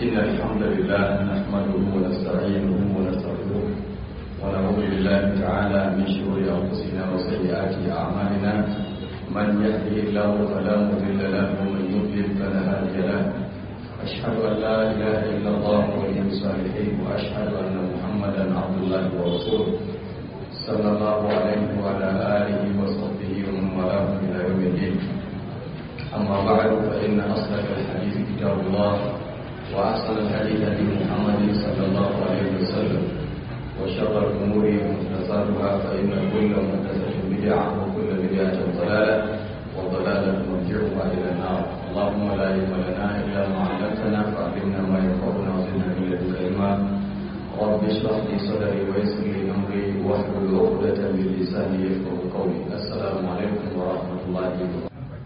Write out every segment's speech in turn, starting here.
إن الحمد لله نحمده ونستعينه ونستغفره ونعوذ بالله تعالى من شرور أنفسنا وسيئات أعمالنا من يهده الله فلا مضل له ومن يضلل فلا هادي له أشهد أن لا إله إلا الله ولي الصالحين وأشهد أن محمدا عبد الله ورسوله صلى الله عليه وعلى آله وصحبه ومن والاه إلى يوم الدين أما بعد فإن أصدق الحديث كتاب الله وأحسن الحديث هدي محمد صلى الله عليه وسلم وشر الأمور محدثاتها فإن كل محدثة بدعة وكل بدعة ضلالة وضلالة مرجعها إلى النار اللهم لا علم لنا إلا ما علمتنا فعلمنا ما ينفعنا وزدنا من لدنك علما رب اشرح لي صدري ويسر لي أمري واحلل عقدة من لساني يفقه قولي السلام عليكم ورحمة الله وبركاته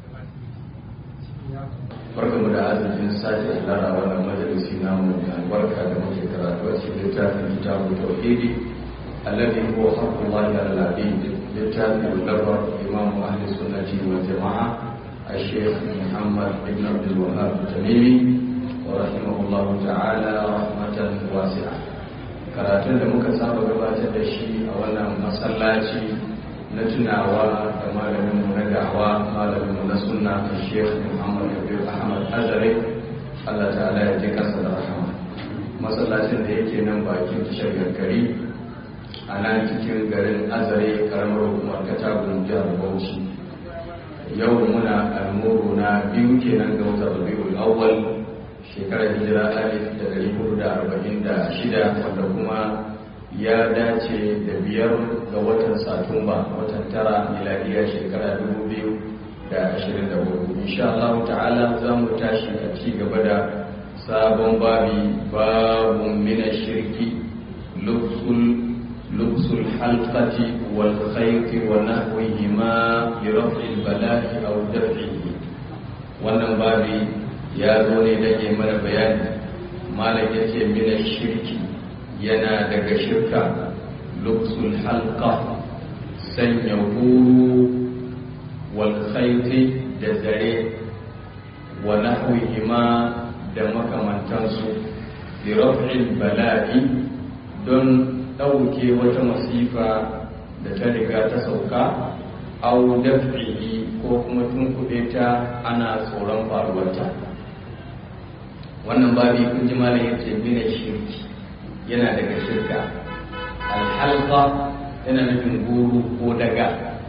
barkamu da arzikin sake halara wannan majalisi namu mai albarka da muke karatu a cikin littafin kitabu tauhidi alladhi huwa haqqullahi ala al-abid littafin labar imam ahli sunnati wal jama'a الشيخ محمد بن عبد الوهاب التميمي ورحمه الله تعالى رحمة واسعة karatun da muka saba gabatar da shi a wannan masallaci na tunawa da malaminmu na gawa malaminmu na sunna a sheikh muhammad kabir ahmad azare allah ta'ala ya ji kansa da rahama masallacin da yake nan bakin tashar gari a nan cikin garin azare karamar hukumar katagun jihar bauchi yau muna almuru na biyu kenan ga wata rabiul awwal shekarar hijira alif da dari hudu da arba'in da shida wanda kuma ya dace da biyar ga watan satumba watan tara miladiya shekara dubu biyu da ashirin da hudu insha Allah ta'ala za mu tashi a ci gaba da sabon babi babun mina shirki lubsul lubsul halqati wal khayti wa nahwihima li raf'il bala'i aw daf'ihi wannan babi ya zo ne da ke mana bayani malam yace mina shirki yana daga shirka luksul halka sanya huru wal khayti da zare wa nahwihima da makamantansu bi raf'il bala'i don ɗauke wata masifa da ta riga ta sauka au daf'ihi ko kuma tunkuɗe ta ana tsoron faruwarta wannan babi kun ji malam yace mina shirki yana daga shirka alhalqa yana nufin guru ko daga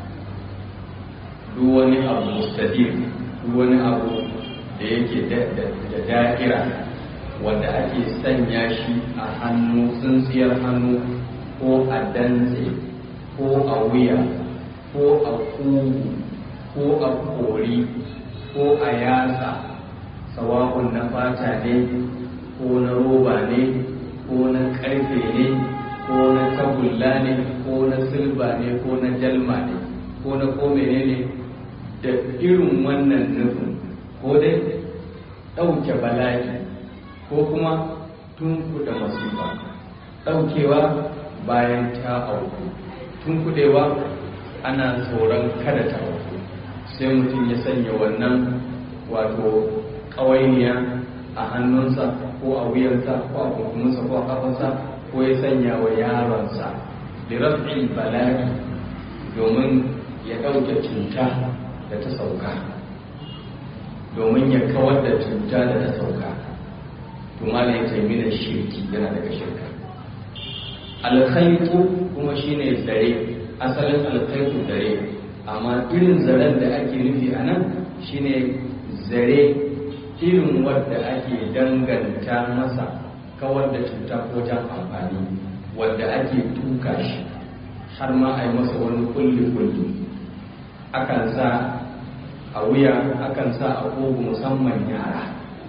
duk wani abu mustadir duk wani abu da yake da da'ira wanda ake sanya shi a hannu tsintsiyar hannu ko a dantse ko a wuya ko a kugu ko a kori ko a yatsa sawa'un na fata ne ko na roba ne ko na karfe ne ko na tagulla ne ko na silba ne ko na jalma ne ko na ko ne da irin wannan nufin ko dai ɗauke bala'i ko kuma tunkuɗe masifa ɗaukewa bayan ta auku tunkuɗewa ana tsoron kada ta auku sai mutum ya sanya wannan wato ƙawainiya a hannunsa ko a wuyansa ko a kunkuminsa ko a kafansa ko ya sanya wa yaronsa da raf'il bala'i domin ya ɗauke cuta da ta sauka domin ya kawar da cuta da ta sauka tuma ya taimi da shirki yana daga shirka alkhaitu kuma shine zare asalin alkhaitu zare amma irin zaren da ake nufi a nan shine zare irin wadda ake danganta masa kawar da cuta ko jan amfani wadda ake tuka shi har ma a yi masa wani kulli-kulli akan sa a wuya akan sa a kogu musamman yara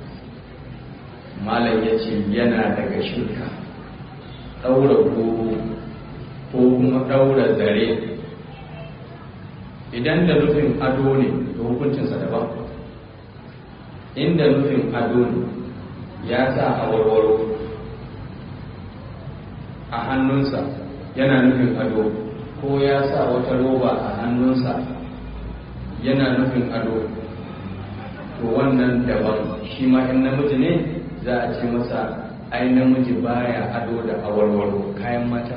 malam ya ce yana daga shirka ɗaura goro ko kuma ɗaura zare idan da nufin ado ne da hukuncinsa daban inda nufin ado ne ya sa a warwaro a hannunsa yana nufin ado ko ya sa wata roba a hannunsa yana nufin ado to wannan daban shi ma in namiji ne za a ce masa ai namiji baya ado da awarwaro kayan mata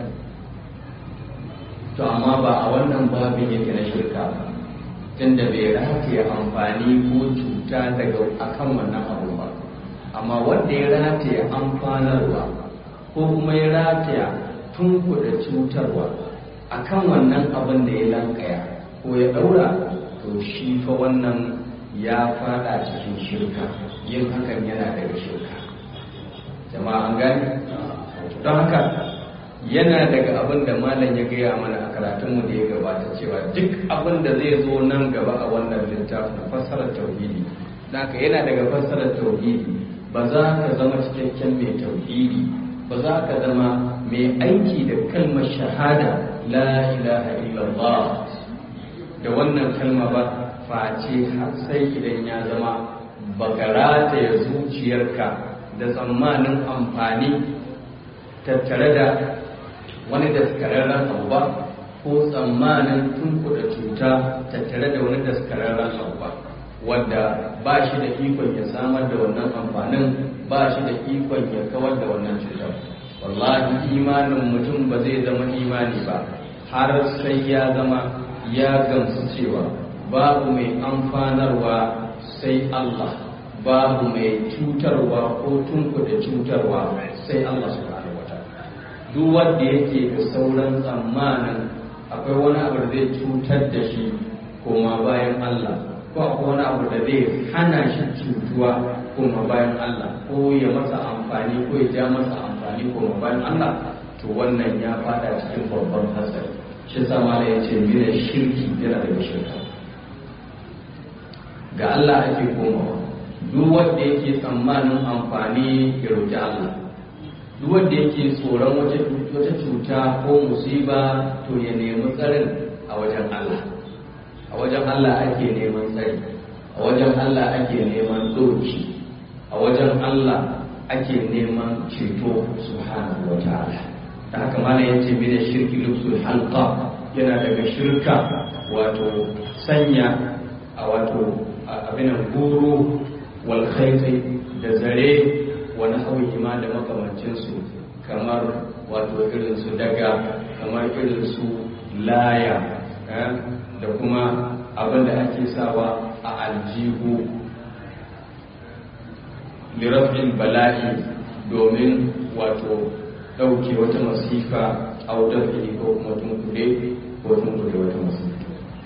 to amma ba a wannan babin yake na shirka ba tunda bai rataye amfani ko cuta daga akan wannan abu ba amma wanda ya rataye amfanarwa ko kuma ya rataya tunkuda cutarwa akan wannan abin da ya lankaya ko ya daura to shi fa wannan ya fada cikin shirka yin hakan yana daga shirka jama'a an gani don haka yana daga abin da malam ya gaya mana a karatunmu da ya gabata cewa duk abin da zai zo nan gaba a wannan littafin fassarar tauhidi haka yana daga fassarar tauhidi ba za ka zama cikakken mai tauhidi ba za ka zama mai aiki da kalmar shahada la ilaha illallah da wannan kalma ba face har sai idan ya zama bakarata ya zuciyarka da tsammanin amfani tattare da wani daskararren abu ba ko tsammanin tunkuda cuta tattare da wani daskararren abu ba wanda ba shi da ikon ya samar da wannan amfanin ba shi da ikon ya kawar da wannan cutar wallahi imanin mutum ba zai zama imani ba har sai ya zama ya gamsu cewa babu mai amfanarwa sai Allah babu mai cutarwa ko tunkuda cutarwa sai Allah subhanahu wataala duk wanda yake da sauran tsammanin akwai wani abu da zai cutar da shi koma bayan Allah ko akwai wani abu da zai hana shi cutuwa koma bayan Allah ko ya masa amfani ko ya ja masa amfani koma bayan Allah to wannan ya fada cikin babban hatsari shi sama da ya ce mina shirki yana daga shirka ga Allah ake komawa duk wanda yake tsammanin amfani ya roƙi Allah duk wanda yake tsoron wata cuta ko musiba to ya nemi tsarin a wajen Allah a wajen Allah ake neman tsari a wajen Allah ake neman doki a wajen Allah ake neman ceto subhanahu wa ta'ala da haka mana ya ce da shirki lubsul halqa yana daga shirka wato sanya a wato abinan guru wal da zare wani hauyi ma da makamancinsu kamar wato irin su daga kamar irin su laya da kuma abin da ake sawa a aljihu lirafin bala'i domin wato ɗauke wata masifa a wutar ko kuma tunkuɗe ko tunkuɗe wata masifa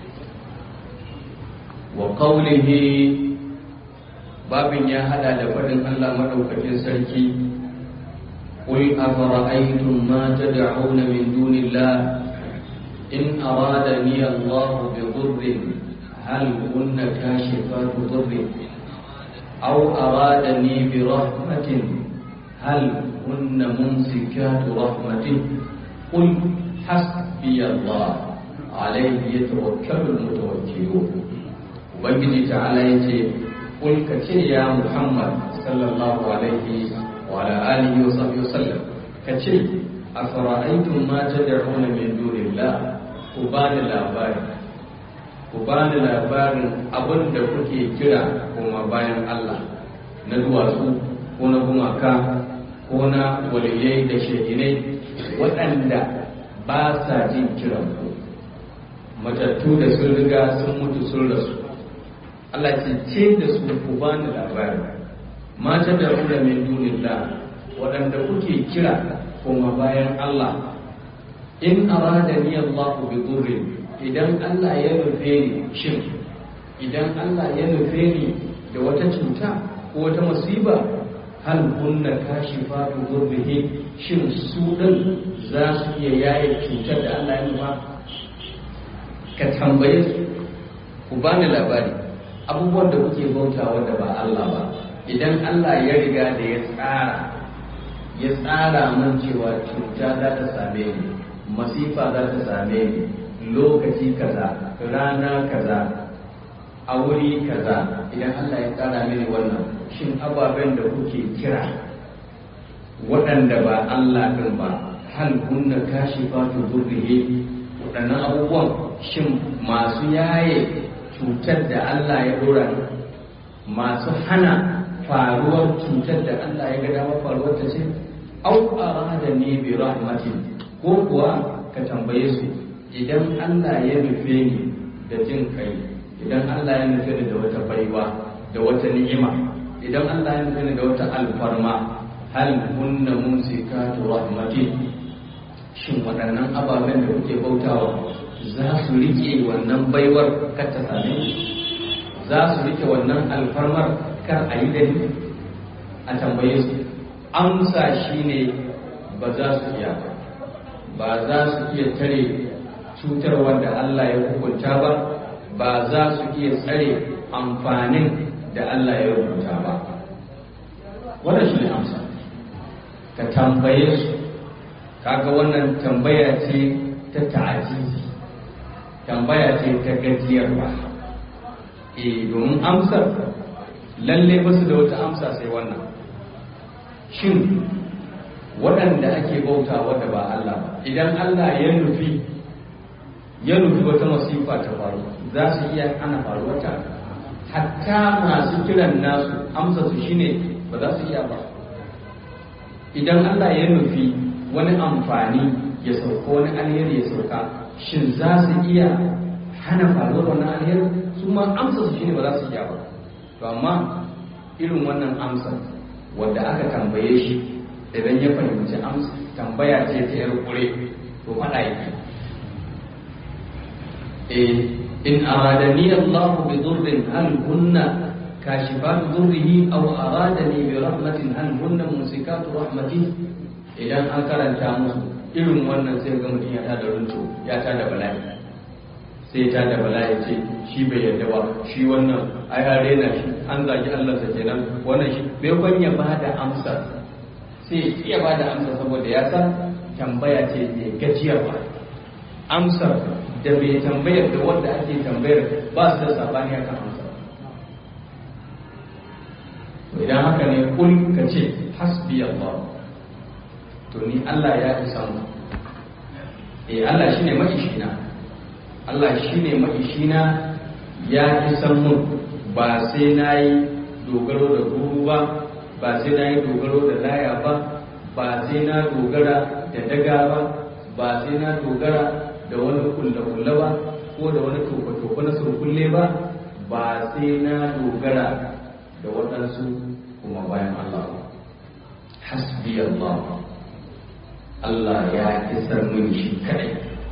wa qawlihi babin ya hada da faɗin Allah madaukakin sarki قل أفرأيتم ما تدعون من دون الله إن أرادني الله بضر هل هن كاشفات ضر أو أرادني برحمة هل هن ممسكات رحمته قل حسبي الله عليه يتوكل المتوكلون وبنجي تعالى يتي قل كتير يا محمد صلى الله عليه وعلى آله وصحبه وسلم كتير أفرأيتم ما تدعون من دون الله كبان الأبار كبان الأبار أبن دكوكي كرا كما باين الله ندواسو كنا gumaka ko na waliyai da shekinai waɗanda ba sa jin kiran ku matattu da sun riga sun mutu sun rasu Allah ce ce da su ku bani labari mata da rura min dunillah waɗanda kuke kira kuma bayan Allah in arada ni Allah bi durrin idan Allah ya nufe ni shin idan Allah ya nufe ni da wata cuta ko wata musiba hal kunna kashifatu durrihi shin su din za su iya yaye cutar da Allah ya nufa ka tambaye su ku bani labari abubuwan da kuke bauta wanda ba Allah ba idan Allah ya riga da ya tsara ya tsara man cewa cuta za ta same ni masifa za ta same ni lokaci kaza rana kaza a wuri kaza idan Allah ya tsara mini wannan shin ababen da kuke kira waɗanda ba Allah ɗin ba hal kunna kashifatu durrihi waɗannan abubuwan shin masu yaye cutar da Allah ya dora masu hana faruwar cutar da Allah ya ga dama faruwar ta ce au arada ne bi rahmatin ko kuwa ka tambaye su idan Allah ya nufe ni da jin kai idan Allah ya nufe ni da wata baiwa da wata ni'ima idan Allah ya nufe ni da wata alfarma hal kunna mumsikatu rahmatin shin waɗannan ababen da kuke bautawa za su rike wannan baiwar kar ta same za su rike wannan alfarmar kar a yi dani a tambaye su amsa shine ba za su iya ba za su iya tare cutarwar da Allah ya hukunta ba ba za su iya tsare amfanin da Allah ya rubuta ba wannan shi ne amsa ka tambaye su kaga wannan tambaya ce ta ta'ajizi tambaya ce ta gajiyarwa eh domin amsar lalle ba su da wata amsa sai wannan shin waɗanda ake bauta wadda ba Allah ba idan Allah ya nufi ya nufi wata masifa ta faru za su iya ana faruwar ta hatta masu kiran nasu amsa su shine ba za su iya ba idan Allah ya nufi wani amfani ya sauka wani alheri ya sauka shin za su iya hana faruwar wannan alheri su ma amsa su shine ba za su iya ba to amma irin wannan amsa wanda aka tambaye shi idan ya fahimci amsa tambaya ce ta yar kure to faɗa yake eh in aradani Allah bi dhurrin hal kunna kashifat dhurrihi aw aradani bi rahmatin hal kunna musikatu rahmati idan an karanta musu irin wannan sai ga mutum ya tada runto ya tada bala'i sai ta da bala'i ce shi bai yarda ba shi wannan ai an rena shi an zagi Allah sa kenan wannan shi bai kwan ya ba da amsa sai ya iya ba da amsa saboda ya san tambaya ce mai gajiyar ba amsar da mai tambayar da wanda ake tambayar ba su da sabani akan amsa to idan haka ne kul ka ce hasbi Allah to ni Allah ya isa mu eh Allah shine maishina Allah shine maishina ya isan mun ba sai nayi dogaro da guru ba ba sai nayi dogaro da laya ba ba sai na dogara da daga ba ba sai na dogara da wani kulle-kulle ba ko da wani tofa-tofa na surkulle ba ba sai na dogara da waɗansu kuma bayan Allah hasbi Allah Allah ya isar min shi kadai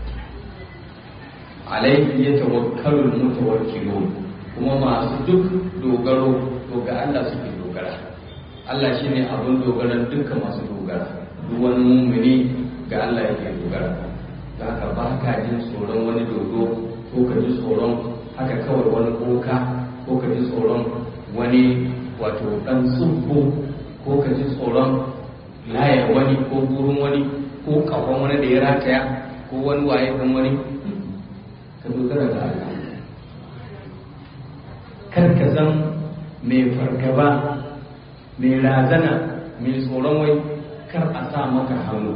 alaihi ya tawakkalul mutawakkilun kuma masu duk dogaro to ga Allah suke dogara Allah shine abin dogaran dukkan masu dogara duk wani mumini ga Allah yake dogara da haka ba ka jin tsoron wani dodo ko ka ji tsoron haka kawai wani koka ko ka ji tsoron wani wato dan tsubbo ko ka ji tsoron layar wani ko gurin wani ko kafan wani da ya rataya ko wani waye kan wani ka dogara da Allah kar ka zan mai fargaba mai razana mai tsoron wai kar a sa maka hannu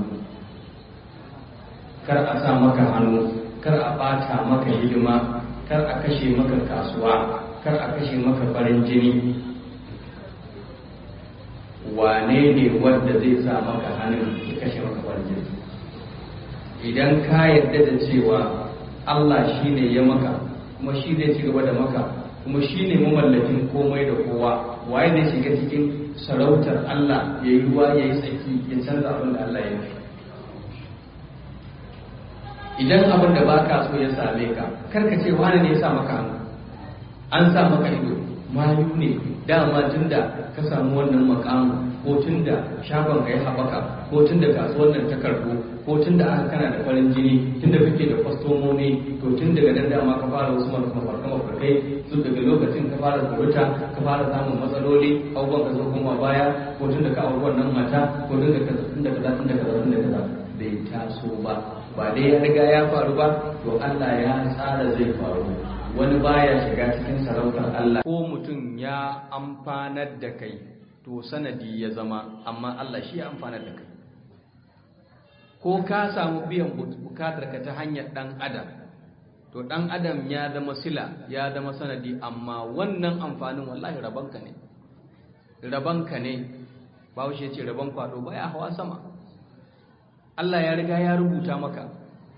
kar a sa maka hannu kar a bata maka hidima kar a kashe maka kasuwa kar a kashe maka farin jini wane ne wanda zai sa maka hannun ya kashe maka farin jini idan ka yarda da cewa Allah shi ne ya maka kuma shi zai ci gaba da maka kuma shi ne mamallakin komai da kowa waye ne shiga cikin sarautar Allah ya yi ruwa ya yi tsaki ya canza abin da Allah ya yi idan abin da baka so ya same ka karka ce wani ne ya sa maka hannu an sa maka ido mayu ne dama tunda ka samu wannan makamu ko tunda shagon ka ya haɓaka ko tunda kasuwar nan ta karɓo ko tunda aka kana da farin jini tunda kake da kwastomomi to tun daga nan dama ka fara wasu mafarka mafarkai su daga lokacin ka fara kuruta ka fara samun matsaloli abubuwan ka zo kuma baya ko tunda ka auri wannan mata ko tunda ka tunda kaza tunda kaza tunda kaza bai taso ba ba dai ya riga ya faru ba to Allah ya tsara zai faru wani baya shiga cikin sarautar Allah ko mutum ya amfanar da kai to sanadi ya zama amma Allah shi ya amfanar da kai ko ka samu biyan bukatar ka ta hanyar dan adam to dan adam ya zama sila ya zama sanadi amma wannan amfanin wallahi rabanka ne rabanka ne bahaushe ce rabon kwado baya hawa sama Allah ya riga ya rubuta maka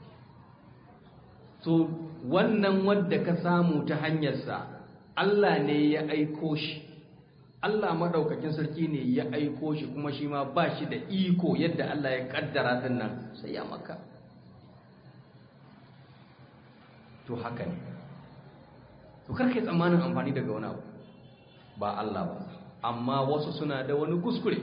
to wannan wadda ka samu ta hanyarsa Allah ne ya aiko shi Allah madaukakin sarki ne ya aiko shi kuma shi ma ba shi da iko yadda Allah ya kaddara din nan sai ya maka to haka ne to karkai tsammanin amfani daga wani abu ba Allah ba amma wasu suna da wani kuskure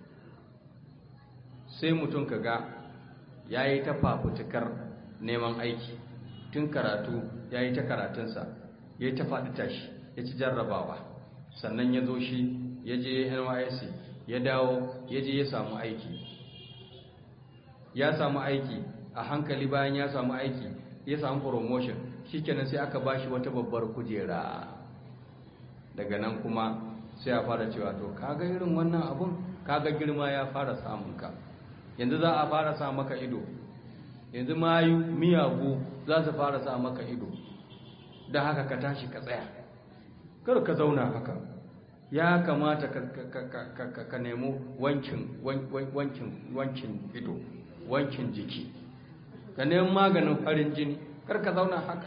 sai mutum kaga yayi ta fafutukar neman aiki tun karatu yayi ta karatunsa yayi ta faɗi tashi ya ci jarrabawa sannan ya zo shi ya je NYSC ya dawo ya je ya samu aiki ya samu aiki a hankali bayan ya samu aiki ya samu promotion shikenan sai aka bashi wata babbar kujera daga nan kuma sai a fara cewa to kaga irin wannan abun kaga girma ya fara samun ka yanzu za a fara sa maka ido yanzu mayu miyagu za su fara sa maka ido da haka ka tashi ka tsaya kar ka zauna haka ya kamata ka nemo wankin wankin wankin ido wankin jiki ka nemi maganin farin jini kar ka zauna haka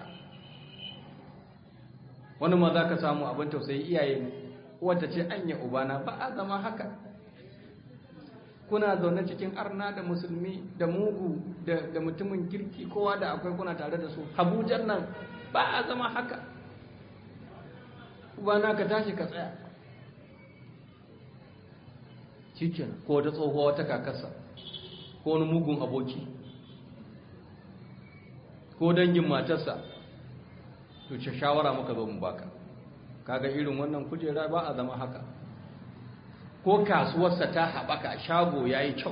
wani ma za ka samu abin tausayi iyaye wadda ce anya ubana ba a zama haka kuna zaune cikin arna da musulmi da mugu da mutumin kirki kowa da akwai kuna tare da su habujan nan ba a zama haka ubana ka tashi ka tsaya cikin ko wata tsohuwa wata kakarsa ko wani mugun aboki ko dangin matarsa to ce shawara muka zo mu baka kaga irin wannan kujera ba a zama haka ko kasuwarsa ta haɓaka shago ya yi kyau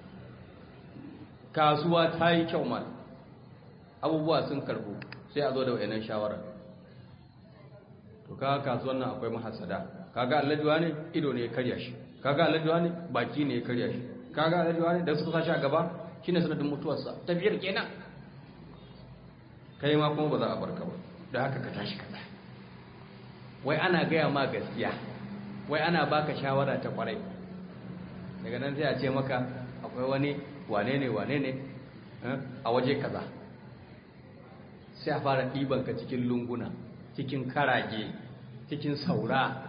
kasuwa ta yi kyau mal abubuwa sun karbu sai a zo da wayannan shawara to kaga kasuwar nan akwai mahasada kaga allajuwa ne ido ne ya karya shi kaga allajuwa ne baki ne ya karya shi kaga allajuwa ne da suka sashi a gaba shine sanadin mutuwarsa tafiyar kenan kai ma kuma ba za a barka ba da haka ka tashi ka tsaya wai ana gaya ma gaskiya wai ana baka shawara ta kwarai daga nan sai a ce maka akwai wani wane ne wane ne a waje kaza sai a fara ɗiban ka cikin lunguna cikin karage cikin saura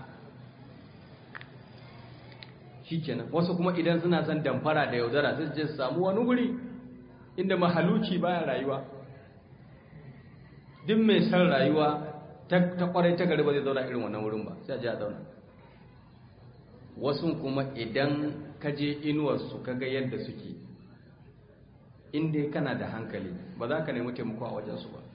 shikenan wasu kuma idan suna son damfara da yaudara sai je su samu wani wuri inda mahaluci baya rayuwa duk mai san rayuwa ta kwarai ta gari ba zai zauna irin wannan wurin ba sai a je a zauna wasu kuma idan ka je inuwarsu ka ga yadda suke inda kana da hankali ba za ka nemi taimako a wajensu ba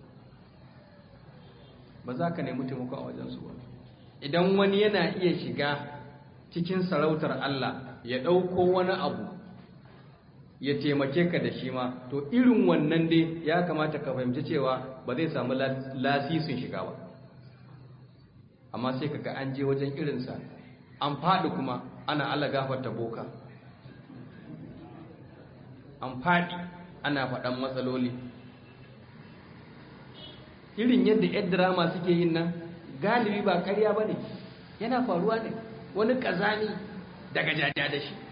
ba za ka nemi taimako a wajensu ba idan wani yana iya shiga cikin sarautar Allah ya ɗauko wani abu ya taimake ka da shi ma to irin wannan dai ya kamata ka fahimci cewa ba zai samu lasisin shiga ba amma sai kaga an je wajen irinsa an faɗi kuma ana Allah gafarta boka an faɗi ana faɗan matsaloli irin yadda yan drama suke yin nan galibi ba karya ba ne yana faruwa ne wani ƙazani daga jaja da shi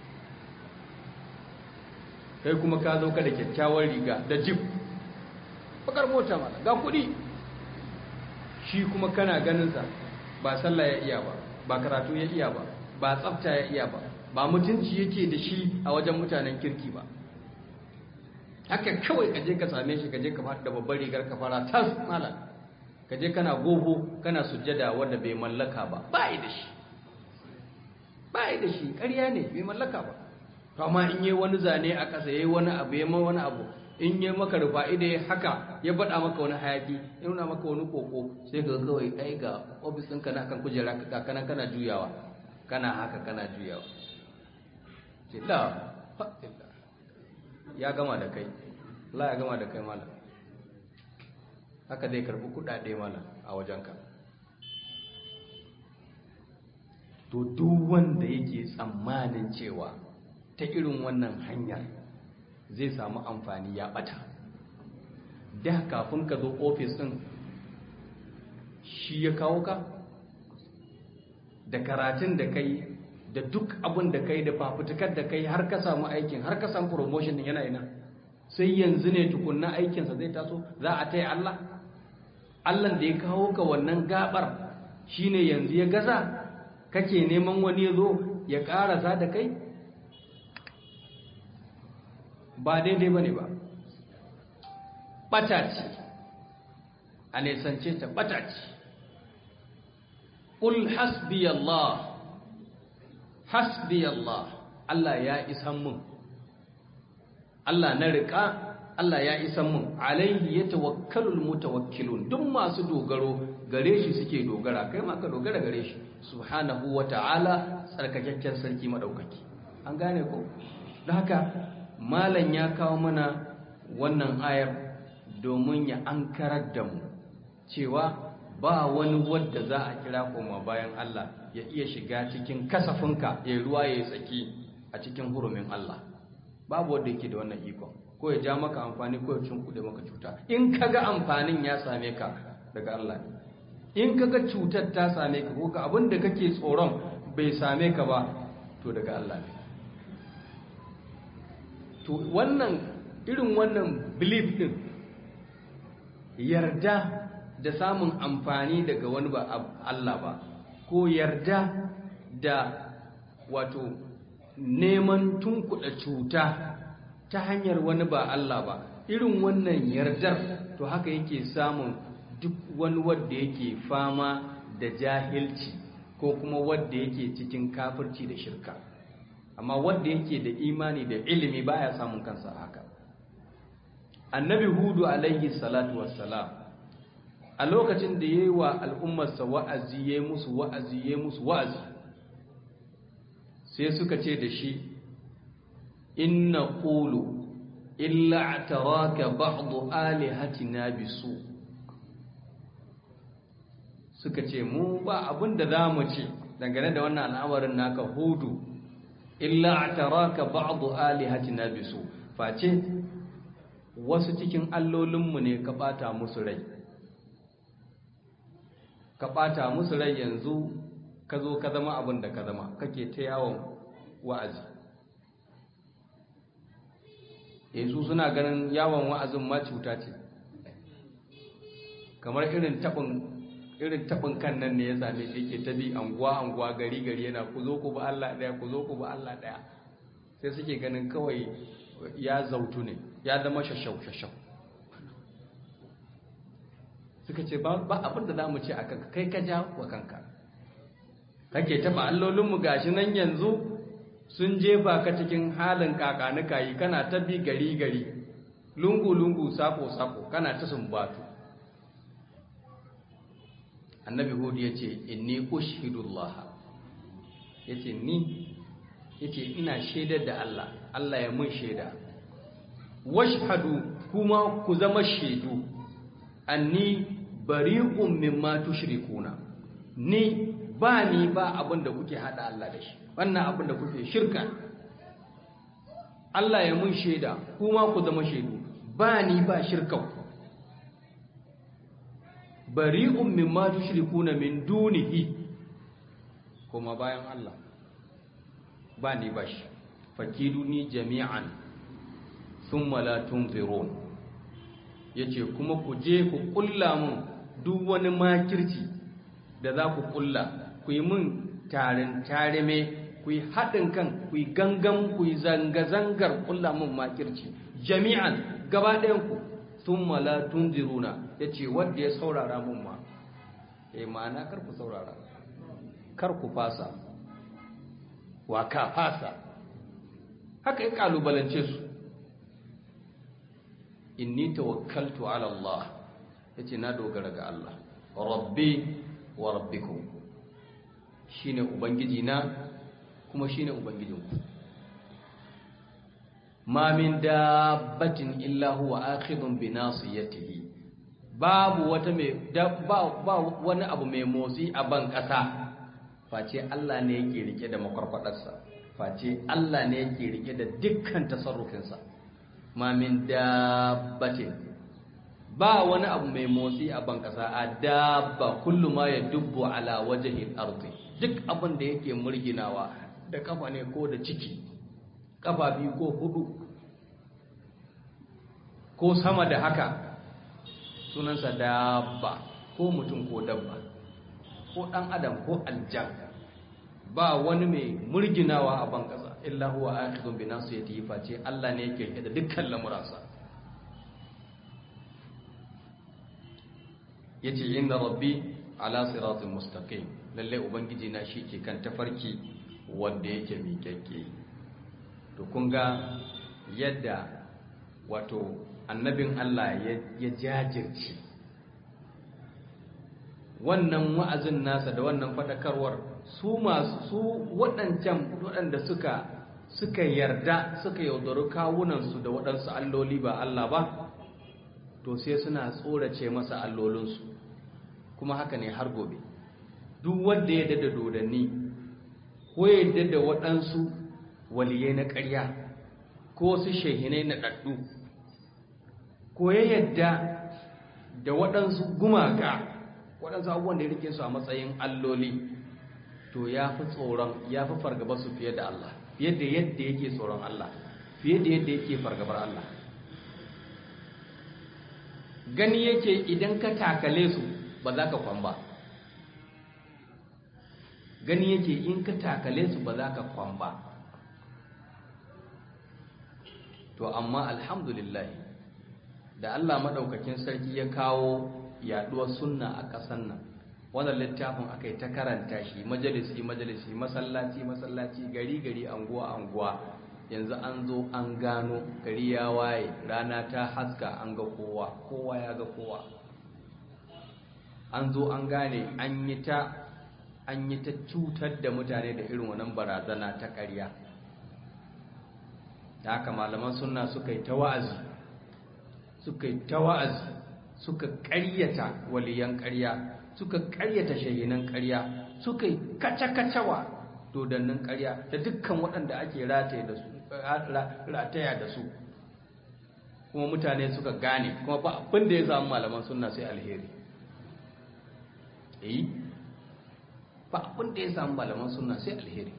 kai kuma ka zo ka da kyakkyawar riga da jib bakar mota mana ga kuɗi shi kuma kana ganinsa ba sallah ya iya ba ba karatu ya iya ba ba tsafta ya iya ba ba mutunci yake da shi a wajen mutanen kirki ba haka kawai kaje ka same shi kaje ka fada da babbar rigar ka fara tas malam kaje kana gogo kana sujjada wanda bai mallaka ba ba yi da shi ba yi da shi ƙarya ne bai mallaka ba to amma in yi wani zane a ƙasa yayi wani abu yayi wani abu in yi maka rufa'i da ya haka ya bada maka wani hayaki ya nuna maka wani koko sai ka kawai ai ga ofis ɗinka na kan kujera ka kana kana juyawa kana haka kana juyawa ce la ya gama da kai la ya gama da kai malam haka zai karbi kuɗaɗe malam a wajenka to duk wanda yake tsammanin cewa ta irin wannan hanyar zai samu amfani ya bata da kafin ka zo ofis ɗin shi ya kawo ka da karatun da kai da duk abin da kai da fafutukar da kai har ka samu aikin har ka samu promotion din yana ina sai yanzu ne tukunna aikinsa zai taso za a taya Allah Allah da ya kawo ka wannan gabar shine yanzu ya gaza kake neman wani ya zo ya karasa da kai ba daidai ba ne ba ɓata ce a nesance ta ɓata ce ƙul hasbi Allah hasbi Allah Allah ya isan mun Allah na riƙa Allah ya isan mun alaihi ya tawakkalul mutawakkilun duk masu dogaro gare shi suke dogara kai ma ka dogara gare shi subhanahu wa ta'ala tsarkakakken sarki madaukaki an gane ko da haka malam ya kawo mana wannan ayar domin ya ankarar da mu cewa ba wani wadda za a kira koma bayan Allah ya iya shiga cikin kasafinka ya ruwa ya tsaki a cikin hurumin Allah babu wanda yake da wannan ikon ko ya ja maka amfani ko ya cinkuɗe maka cuta in kaga amfanin ya same ka daga Allah ne in kaga cutar ta same ka ko ka abin da kake tsoron bai same ka ba to daga Allah ne to wannan irin wannan belief din yarda da samun amfani daga wani ba Allah ba ko yarda da wato neman tunkuɗa cuta ta hanyar wani ba Allah ba irin wannan yardar to haka yake samun duk wani wadda yake fama da jahilci ko kuma wadda yake cikin kafirci da shirka amma wadda yake da imani da ilimi baya samun kansa haka annabi hudu alaihi salatu wassalam a lokacin da ya yi wa al'ummarsa wa'azi ya musu wa'azi ya musu wa'azi sai suka ce da shi inna ƙulu illa taraka ba'du alihatina bisu suka ce mu ba abin da za mu ce dangane da wannan al'amarin naka hudu illa taraka ba'du alihatina bisu face wasu cikin allolinmu ne ka bata musu rai ka ɓata musu rai yanzu ka zo ka zama abin da ka zama kake ta yawon wa'azi yanzu suna ganin yawon wa'azin ma cuta ce kamar irin taɓin irin taɓin kan nan ne ya same shi yake ta bi anguwa anguwa gari gari yana ku zo ku ba Allah ɗaya ku zo ku ba Allah ɗaya sai suke ganin kawai ya zautu ne ya zama shashau shashau suka ce ba abin da za mu ce a kanka kai ka ja wa kanka kake taɓa allolinmu gashi nan yanzu sun jefa ka cikin halin kakanuka yi kana ta bi gari gari lungu-lungu sako-sako kana ta sumbatu annabi hudu ya ce inni ushidullah ya ce ni ya ce ina shaidar da Allah Allah ya mun shaida washhadu kuma ku zama shaidu anni bari'un mimma tushrikuna ni ba ni ba abin da kuke hada Allah da shi wannan abin da kuke shirka Allah ya mun shaida kuma ku zama shaidu ba ni ba shirkan bari'un mimma tushrikuna min dunihi kuma bayan Allah ba ni ba shi fakiduni jami'an thumma la tunzirun yace kuma ku je ku kulla mun duk wani makirci da za ku kulla ku yi mun tarin tarime ku yi haɗin kan ku yi gangan ku yi zanga-zangar kulla mun makirci jami'an gaba ɗayanku sun mala tun ziruna ya ce wadda ya saurara mun ma ya ma'ana kar ku saurara kar ku fasa wa ka fasa haka ya ƙalubalance su inni tawakkaltu ala Allah yace na dogara ga Allah rabbi wa rabbikum shine ubangiji na kuma shine ubangijinku ma min dabbatin illa huwa akhidun bi nasiyatihi babu wata mai ba, ba wani abu mai motsi a ban kasa face Allah ne yake rike da makwarfadarsa face Allah ne yake rike da dukkan tasarrufinsa ma min dabbatin ba wani abu mai motsi a ban kasa a dabba kullu ma ya dubbu ala wajhi al-ardi duk abin da yake murginawa da kafa ne ko da ciki kafa biyu ko hudu ko sama da haka sunansa dabba ko mutum ko dabba ko dan adam ko aljan ba wani mai murginawa a ban kasa illa huwa akhidun bi nasiyati face Allah ne yake rike da dukkan lamuransa yace inna rabbi ala siratin mustaqim lalle ubangiji na shi ke kan tafarki wanda yake miƙaƙƙe to kun ga yadda wato annabin Allah ya jajirce wannan wa'azin nasa da wannan fadakarwar su masu su waɗancan waɗanda suka suka yarda suka yaudaru kawunansu da waɗansu alloli ba Allah ba to sai suna tsorace masa allolinsu kuma haka ne har gobe duk wanda ya dada dodanni ko ya dada waɗansu waliyai na ƙarya ko su shehinai na ɗaɗɗu ko ya yadda da waɗansu gumaka waɗansu abubuwan da ya rike su a matsayin alloli to ya fi tsoron ya fi fargaba su fiye da Allah fiye da yadda yake tsoron Allah fiye da yadda yake fargabar Allah gani yake idan ka takale su ba za ka kwan ba gani yake in ka takale su ba za ka kwan ba to amma alhamdulillah da Allah maɗaukakin sarki ya kawo yaɗuwar sunna a ƙasar nan wannan littafin aka yi ta karanta shi majalisi majalisi masallaci masallaci gari gari anguwa anguwa yanzu an zo an gano gari ya waye rana ta haska an ga kowa kowa ya ga kowa an zo an gane an yi ta an yi ta cutar da mutane da irin wannan barazana ta ƙarya da haka malaman sunna suka yi ta wa'azi suka yi ta wa'azi suka ƙaryata waliyan ƙarya suka ƙaryata shahinan ƙarya suka yi kaca-kacawa dodannin ƙarya da dukkan waɗanda ake rataya da su kuma mutane suka gane kuma ba abin da ya samu malaman sunna sai alheri eh ba abin da ya samu malaman sunna sai alheri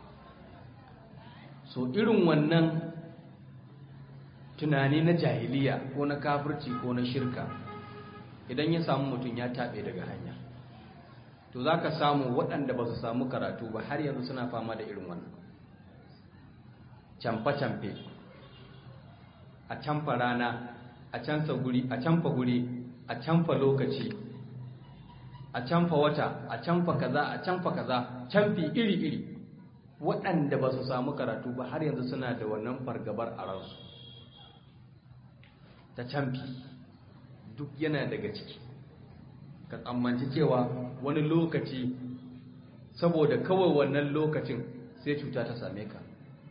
so irin wannan tunani na jahiliya ko na kafirci ko na shirka idan ya samu mutum ya taɓe daga hanya to za ka samu waɗanda ba su samu karatu ba har yanzu suna fama da irin wannan camfe-camfe a camfa rana a canfa guri a camfa guri a camfa lokaci a camfa wata a camfa kaza a camfa kaza camfi iri-iri waɗanda ba su samu karatu ba har yanzu suna da wannan fargabar a ransu ta camfi duk yana daga ciki ka tsammanci cewa wani lokaci saboda kawai wannan lokacin sai cuta ta same ka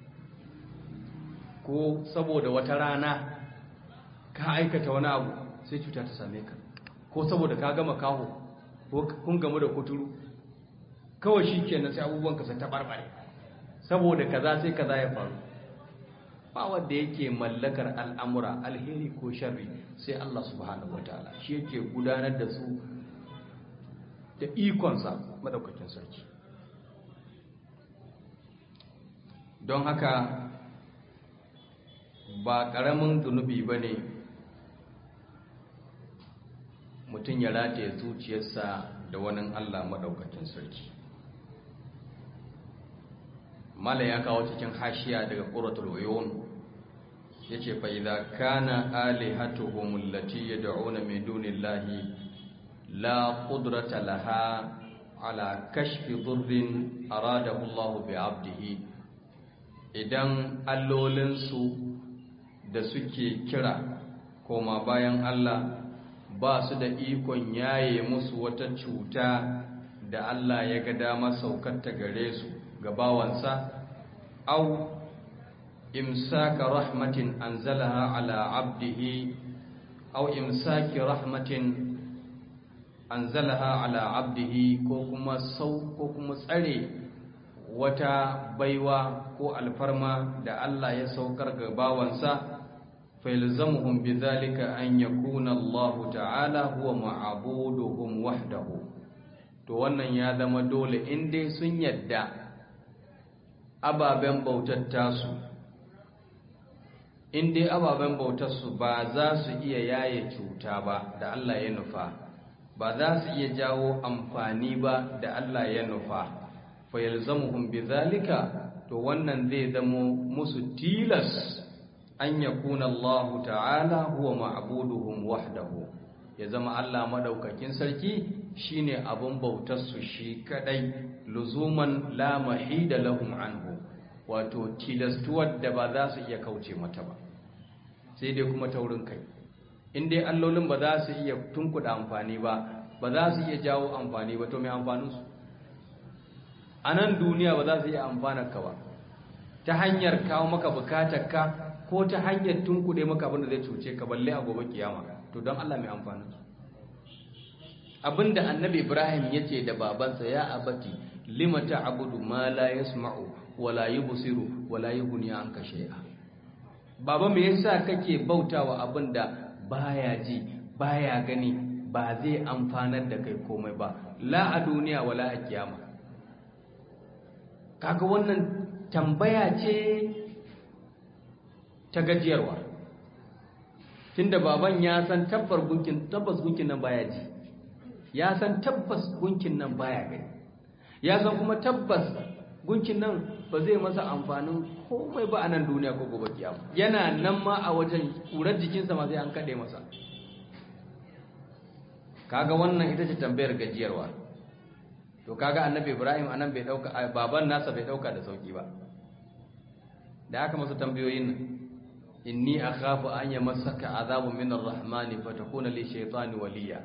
ko saboda wata rana ka aikata wani abu sai cuta ta same ka ko saboda ka gama kaho ko kun gamu da kuturu kawai shi kenan sai abubuwan ka sai ta barbare saboda kaza sai kaza ya faru ba wanda yake mallakar al'amura alheri ko sharri sai Allah subhanahu wataala shi yake gudanar da su da ikonsa madaukakin sarki don haka ba ƙaramin zunubi ba ne mutum ya rataye zuciyarsa da wani Allah madaukakin sarki mala ya kawo cikin hashiya daga ƙuratul uyun yace fa idza kana alihatuhum allati yad'una min dunillahi la qudrata laha ala kashfi dhurrin aradahu Allah bi 'abdihi idan allolinsu da suke kira koma bayan Allah ba su da ikon yaye musu wata cuta da Allah ya ga dama saukar ta gare su ga bawansa au imsaka rahmatin anzalaha ala abdihi au imsaki rahmatin anzalaha ala abdihi ko kuma sau ko kuma tsare wata baiwa ko alfarma da Allah ya saukar ga bawansa failzamuhum bidhalika an yakuna Allah ta'ala huwa ma'buduhum wahdahu to wannan ya zama dole in dai sun yadda ababen bautar tasu in dai ababen bautarsu ba za su iya yaye cuta ba da Allah ya nufa ba za su iya jawo amfani ba da Allah ya nufa fa yalzamuhum bidhalika to wannan zai zamo musu tilas an yakuna Allah ta'ala huwa ma'buduhum wahdahu ya zama Allah madaukakin sarki shine abun bautar su shi kadai luzuman la mahida lahum anhu wato tilastuwar da ba za su iya kauce mata ba sai dai kuma taurin kai in dai allolin ba za su iya tunkuda amfani ba ba za su iya jawo amfani ba to mai amfanin su a nan duniya ba za su iya amfanar ka ba ta hanyar kawo maka bukatar ka ko ta hanyar tunkuɗe maka abin da zai cuce ka balle a gobe kiyama to don Allah mai amfani abinda annabi Ibrahim yace da babansa ya abati lima ta'budu ma la yasma'u wa la yubsiru wa la yughni anka shay'a baba me yasa kake bautawa abinda baya ji baya gani ba zai amfanar da kai komai ba la a duniya wala a kiyama kaga wannan tambaya ce ta gajiyarwa tunda baban ya san tabbar gunkin tabbas gunkin nan baya ji ya san tabbas gunkin nan baya gani ya san kuma tabbas gunkin nan ba zai masa amfanin komai ba a nan duniya ko gobe kiyama yana nan ma a wajen kurar jikinsa ma sai an kaɗe masa kaga wannan ita ce tambayar gajiyarwa to kaga annabi ibrahim anan bai dauka baban nasa bai dauka da sauki ba da aka masa tambayoyin nan inni akhafu an yamassaka azabun min arrahmani fatakuna li shaytani waliya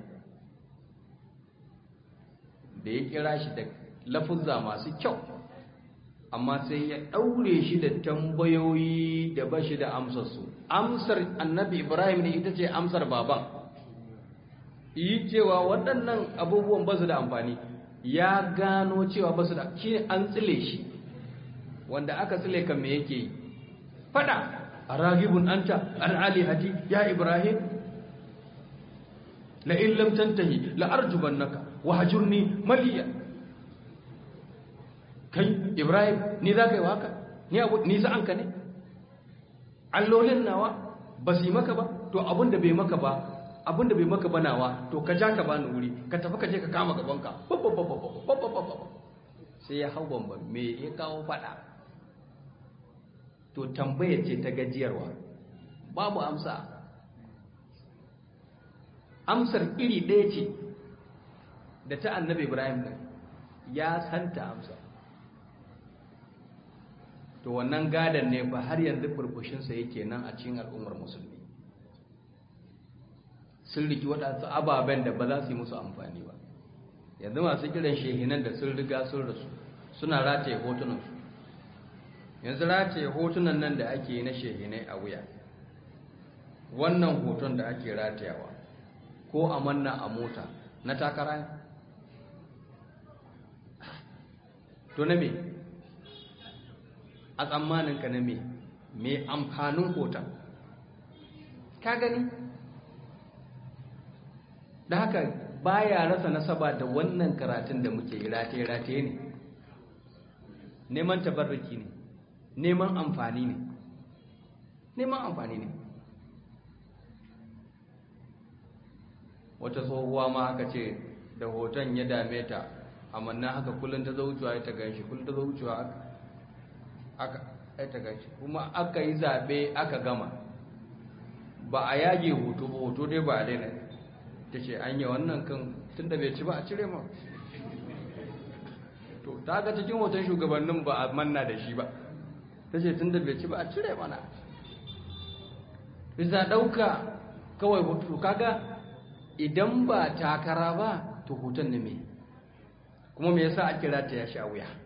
da ya kira shi da lafuzza masu kyau amma sai ya daure shi da tambayoyi da bashi da amsar su amsar annabi ibrahim ne ita ce amsar baban yi cewa waɗannan abubuwan ba su da amfani ya gano cewa ba su da shi an tsile shi wanda aka tsile kan me yake yi fada a ragibun anta an alihati ya ibrahim la in lam tantahi la arjubannaka wa hajurni maliya kai ibrahim ni za ka yi waka ni abu ni sa'an ka ne allolin nawa ba su yi maka ba to abin da bai maka ba abin da bai maka ba nawa to ka ja ka bani wuri ka tafi ka je ka kama gabanka sai ya hau bamba me ya kawo fada to tambaya ce ta gajiyarwa babu amsa amsar iri ɗaya ce da ta annabi ibrahim ɗin ya santa amsa to wannan gadon ne ba har yanzu burbushinsa yake nan a cikin al'ummar musulmi sun riki waɗansu ababen da ba za su yi musu amfani ba yanzu masu kiran shehinan da sun riga sun rasu suna rataye hotunansu yanzu rataye hotunan nan da ake yi na shehinai a wuya wannan hoton da ake ratayawa ko a manna a mota na takara ne to na me a tsammaninka na me me amfanin hoton ka gani da haka baya rasa nasaba da wannan karatun da muke yi rataye-rataye ne neman tabarraki ne neman amfani ne neman amfani ne wata tsohuwa ma aka ce da hoton ya dame ta amanna haka kullum ta zo wucewa ya ta ganshi kullum ta zo wucewa aka ya ta ganshi kuma aka yi zaɓe aka gama ba a yage hoto ba hoto dai ba a daina ta ce an yi wannan kan tun da bai ci ba a cire ma to ta ga cikin hoton shugabannin ba a manna da shi ba ta ce tun da bai ci ba a cire mana bisa ɗauka kawai hoto kaga idan ba takara ba to hoton ne mai kuma me yasa ake rata ya sha wuya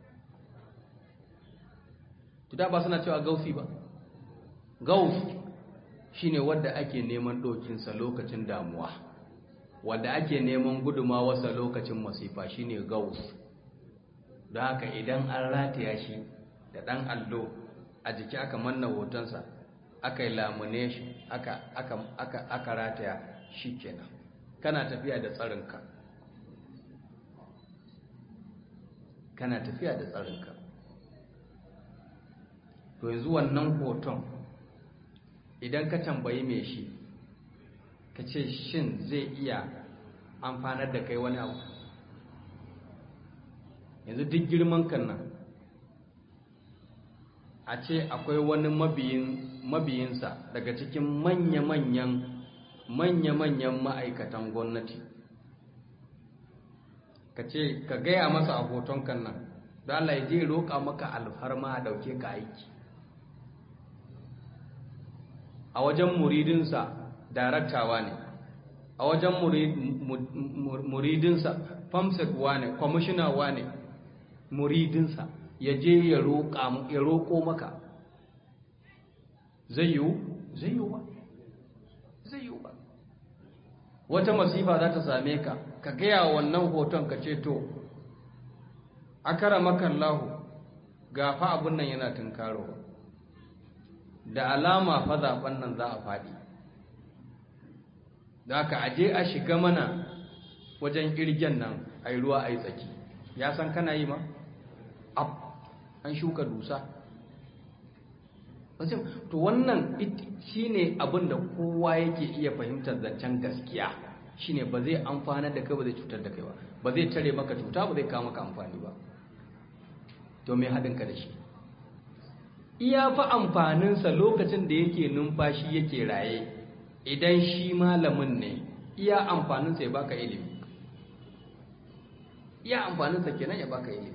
tuda ba suna cewa gausi ba gausi shine wadda ake neman ɗokinsa lokacin damuwa wadda ake neman gudumawarsa lokacin masifa shine gaus don haka idan an rataya shi da ɗan allo a jiki aka manna hotonsa aka yi lamune shi aka, aka, aka, aka rataya shi kenan kana tafiya da tsarinka kana tafiya da tsarinka to yanzu wannan hoton idan ka tambayi mai shi ka ce shin zai iya amfanar da kai wani abu yanzu duk girman kan nan a ce akwai wani mabiyinsa daga cikin manya-manyan manya-manyan ma'aikatan gwamnati ka ce ka gaya masa a hoton kan nan da Allah ya je roƙa maka alfarma a ɗauke ka aiki a wajen muridinsa daraktawa ne a wajen muridinsa famsek ne kwamishina ne muridinsa ya je ya roƙo maka zai yiwu zai yiwu ba zai yiwu ba wata masifa za ta same ka ka gaya wannan hoton ka ce to akara makallahu ga fa abin nan yana tunkarowa da alama fa zaben nan za a faɗi da aka aje a shiga mana wajen kirgen nan a yi ruwa a yi tsaki ya san kana yi ma? ab an shuka dusa to wannan shi ne abin da kowa yake iya fahimtar zancen gaskiya shi ne ba zai amfana da kai ba zai cutar da kai ba ba zai tare maka cuta ba zai kawo maka amfani ba to mai haɗinka da shi iya fa amfaninsa lokacin da yake numfashi yake raye idan shi malamin ne iya amfaninsa ya baka ilimi iya amfaninsa kenan ya baka ilimi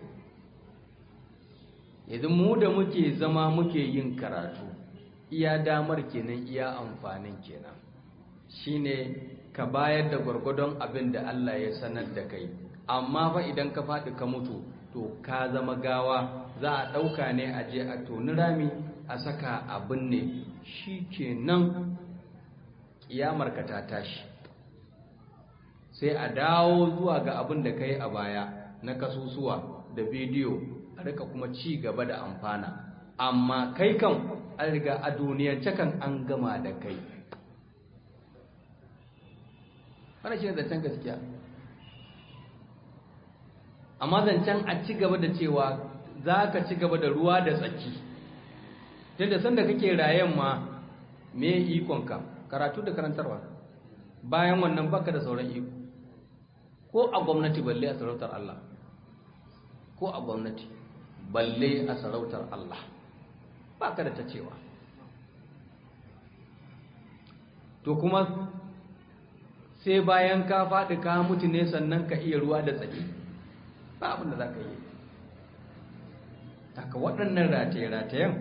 yanzu mu da muke zama muke yin karatu iya damar kenan iya amfanin kenan shine ka bayar da gwargwadon abin da Allah ya sanar da kai amma fa idan ka faɗi ka mutu to ka zama gawa za a ɗauka ne a je a toni rami a saka abin ne shi kenan ka ta tashi sai a dawo zuwa ga abin da ka yi a baya na kasusuwa da bidiyo a rika kuma ci gaba da amfana amma kai kan an riga a duniyance kan an gama da kai wani shi ne zancen gaskiya amma zancen a ci gaba da cewa za ka ci gaba da ruwa da tsaki tunda sanda kake rayen ma me ikonka karatu da karantarwa bayan wannan baka da sauran iko ko a gwamnati balle a sarautar Allah ko a gwamnati balle a sarautar Allah baka da ta cewa to kuma sai bayan ka faɗi ka mutu ne sannan ka iya ruwa da tsaki ba abin da za ka yi haka waɗannan rataye-ratayen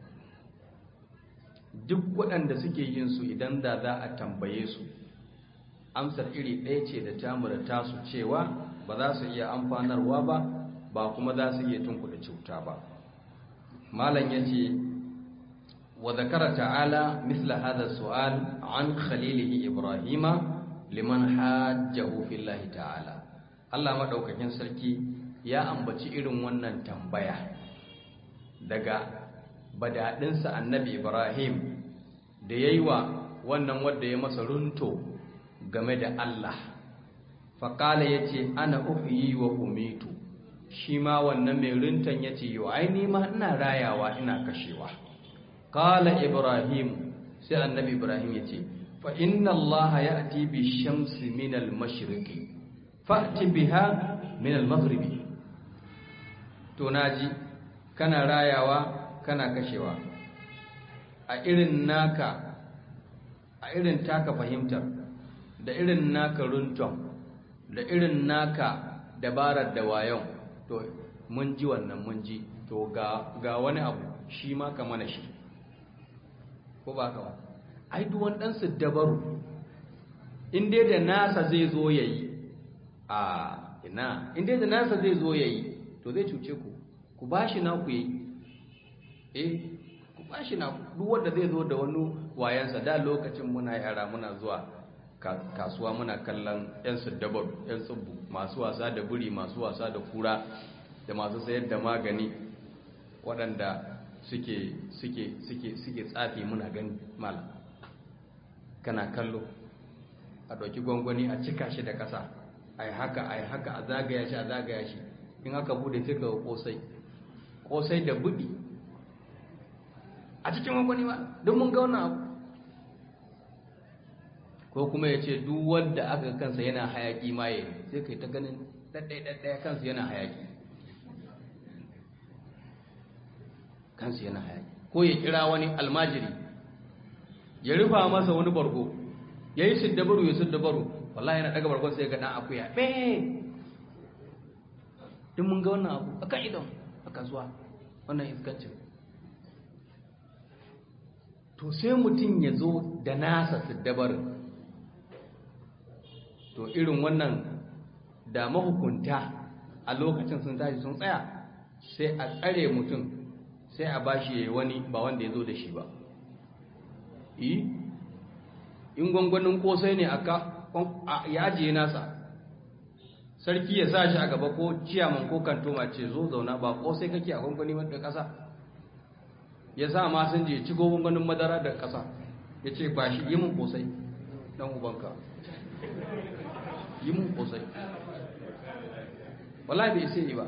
duk waɗanda suke yin su idan da za a tambaye su amsar iri ɗaya ce da tamura tasu cewa ba za su iya amfanarwa ba ba kuma za su iya tunkuɗa cuta ba malam ya ce wa zakara ta'ala misla hada su'al an khalilihi ibrahima liman hajjahu fillahi ta'ala Allah madaukakin sarki ya ambaci irin wannan tambaya daga badadinsa annabi Ibrahim da yayi wa wannan wanda ya masa runto game da Allah faqala yace ana uhyi wa umitu shi ma wannan mai runtan yace yo ai ni ma ina rayawa ina kashewa qala ibrahim sai annabi ibrahim yace fa inna allaha ya'ti bi shamsi min al-mashriqi fa'ti biha min al-maghribi to naji kana rayawa kana kashewa a irin naka a irin taka fahimtar da irin naka runton da irin naka dabarar da wayon to mun ji wannan mun ji to ga, ga wani abu shi ma ka mana shi ko ba ka ba ai duwan ɗansu dabaru in dai da nasa zai zo ya yi a ina in dai da nasa zai zo ya yi to zai cuce ku ku ba shi na ku yi eh ku ba shi na duk wanda zai zo da wani wayansa da lokacin muna yara muna zuwa kasuwa muna kallon 'yan dabar 'yan tsibbu masu wasa da buri masu wasa da kura da masu sayar da magani waɗanda suke suke suke suke tsafi muna gani malam kana kallo a ɗauki gwangwani a cika shi da ƙasa a yi haka a yi haka a zagaya shi a zagaya shi in aka bude sai ka kosai kosai da budi a cikin gwangwani ba don mun ga wannan abu ko kuma ya ce duk wanda aka kansa yana hayaki maye sai kai ta ganin ɗaɗɗaya kansa yana hayaki kansa yana hayaki ko ya kira wani almajiri ya rufa masa wani bargo ya yi siddabaru ya siddabaru wallahi yana daga bargon sai ga ɗan akuya ɓe duk mun ga wannan abu a kan idon a kasuwa wannan iskancin to sai mutum ya zo da nasa siddabarin to irin wannan da mahukunta a lokacin sun tashi sun tsaya sai a tsare mutum sai a bashi ya wani ba wanda ya zo da shi ba yi in gwangwanin kosai ne ya ajiye nasa sarki ya sa shi a gaba ko ciyaman ko kantoma ce zo zauna ba kosai kake a gwangwani wadda ƙasa ya sa ma sun je ci gwangwanin madara da ƙasa ya ce ba shi yi mun kosai ɗan ubanka yi mun kosai wala bai sai yi ba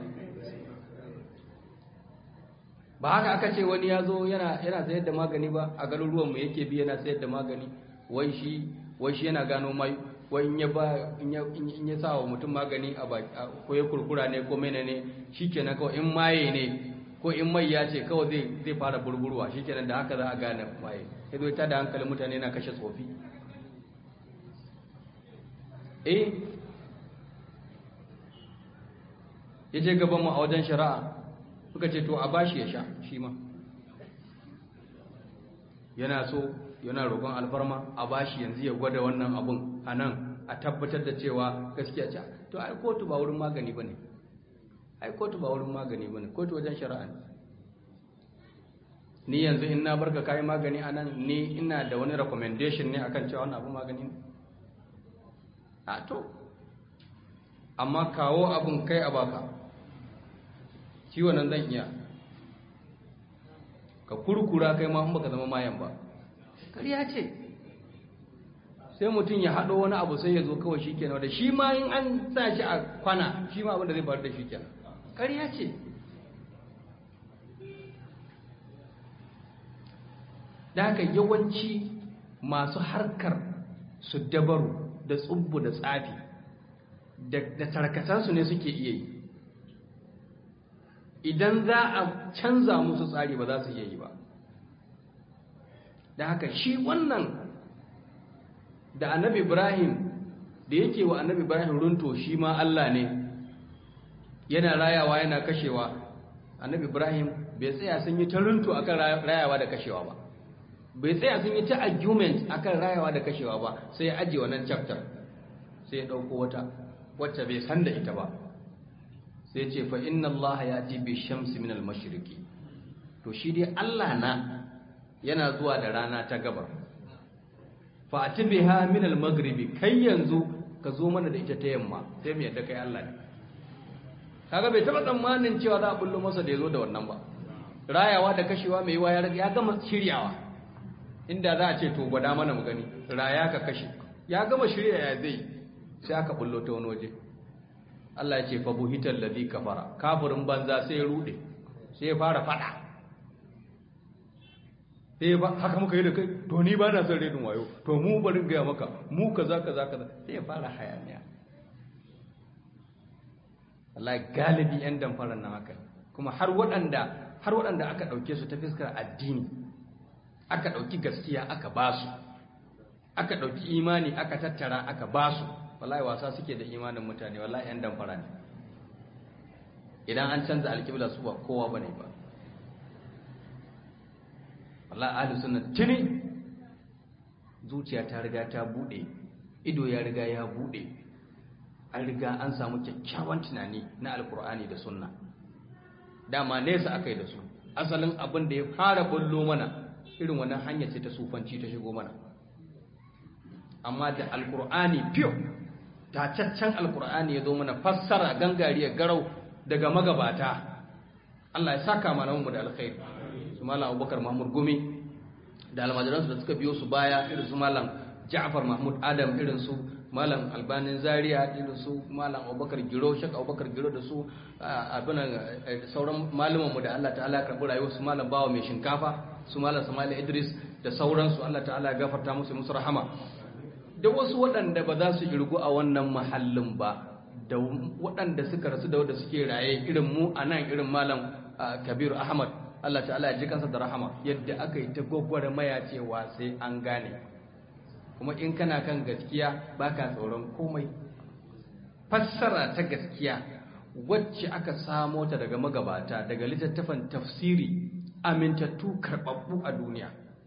ba haka aka ce wani ya zo yana sayar da magani ba a garuruwanmu yake bi yana sayar da magani wai shi wai shi yana gano mai wai in ya ba in ya sa wa mutum magani a ko ya kurkura ne ko mene ne shikenan kawai in maye ne ko in mai ya ce kawai zai zai fara burburwa shikenan da haka za a gane maye sai zo ta da hankalin mutane na kashe tsofi eh ya je gaban mu a wajen shari'a suka ce to a bashi ya sha shi ma yana so yana roƙon alfarma a bashi yanzu ya gwada wannan abun a nan a tabbatar da cewa gaskiya ce to ai kotu ba wurin magani ba ne ai kotu ba wurin magani ba ne kotu wajen shari'a ne ni yanzu in na barka kayi magani a nan ni ina da wani recommendation ne akan cewa wannan abu magani ne a to amma kawo abun kai a baka ciwon nan zan iya ka kurkura kai ma in baka zama mayan ba ƙarya ce sai mutum ya haɗo wani abu sai ya zo kawai shi kenan da shi ma in an sa shi a kwana shi ma abin da zai faru da shi kenan ƙarya ce da haka yawanci masu harkar su dabaru da tsubbu da tsafi da tarkatansu ne suke iya yi idan za a canza musu tsari ba za su iya yi ba da haka shi wannan da annabi ibrahim da yake wa annabi ibrahim runto shi ma allah ne yana rayawa yana kashewa annabi ibrahim bai tsaya sun yi ta runto akan rayawa da kashewa ba bai tsaya sun yi ta argument akan rayawa da kashewa ba sai ya ajiye wannan chapter sai ya ɗauko wata wacce bai san da ita ba sai ce fa inna Allah ya ti bi shamsi min al-mashriqi to shi dai Allah na yana zuwa da rana ta gabar fa atbiha min al-maghribi kai yanzu ka zo mana da ita ta yamma sai mu yadda kai Allah ne kaga bai taba tsammanin cewa za a bullo masa da yazo da wannan ba rayawa da kashewa mai waya ya gama shiryawa inda za a ce to gwada mana mu gani raya ka kashe ya gama shirya ya zai sai aka bullo ta wani waje Allah ya ce fa buhital ladhi kafara kafirin banza sai ya rude sai ya fara fada sai ba haka muka yi da kai to ni ba na son redin wayo to mu bari ga maka mu kaza kaza kaza sai ya fara hayaniya Allah galibi yan damfaran nan haka kuma har waɗanda har waɗanda aka ɗauke su ta fiskar addini aka ɗauki gaskiya aka basu aka ɗauki imani aka tattara aka basu wallahi wasa suke da imanin mutane wallahi yan damfara ne idan an canza alƙibla su ba kowa bane ba wallahi ahli sunna tuni zuciya ta riga ta bude ido ya riga ya bude an riga an samu kyakkyawan tunani na alkur'ani da sunna dama nesa akai da su asalin abin da ya fara bullo mana irin wannan hanya ce ta sufanci ta shigo mana amma da alkur'ani fiyo tacaccen alkur'ani ya zo mana fassara gangariya garau daga magabata Allah ya saka mana mu da alkhairi su malam Abubakar Mahmud Gumi da almajiransu da suka biyo su baya irin su malam Ja'far Mahmud Adam irin su malam albanin zaria da su malam abubakar giro shek abubakar giro da su abin sauran malamanmu da allah ta'ala ya karɓi rayuwar su malam bawa mai shinkafa su malam samali idris da sauransu allah ta'ala ya gafarta musu musu rahama da wasu waɗanda ba za su irgu a wannan mahallin ba da waɗanda suka rasu da wanda suke raye irin mu a nan irin malam kabiru ahmad allah ta'ala ya ji kansa da rahama yadda aka yi ta gwagwarmaya cewa sai an gane kuma in kana kan gaskiya baka tsoron komai fassara ta gaskiya wacce aka samo ta daga magabata daga littattafan tafsiri amintattu karɓaɓɓu a duniya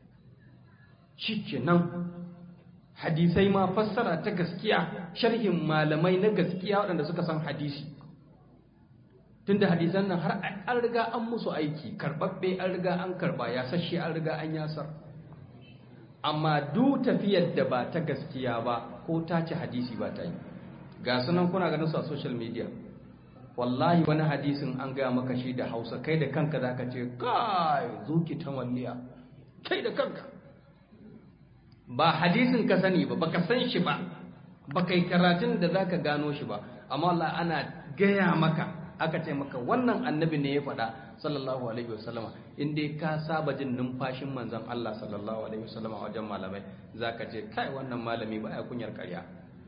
shikenan hadisai ma fassara ta gaskiya sharhin malamai na gaskiya waɗanda suka san hadisi tunda hadisan nan har an riga an musu aiki karɓaɓɓe an riga an karɓa ya sashe an riga an yasar amma duk tafiyar da ba ta gaskiya ba ko ta ci hadisi ba ta yi ga sunan kuna ganin su a social media wallahi wani hadisin an gaya maka shi da hausa kai da kanka za ka ce kai zuki ta walliya kai da kanka ba hadisin ka sani ba baka san shi ba ba kai karatun da za ka gano shi ba amma Allah ana gaya maka aka ce maka wannan annabi ne ya faɗa sallallahu alaihi wasallama in dai ka saba jin numfashin manzon Allah sallallahu alaihi wasallama wajen malamai zaka ce kai wannan malami ba ya kunyar ƙarya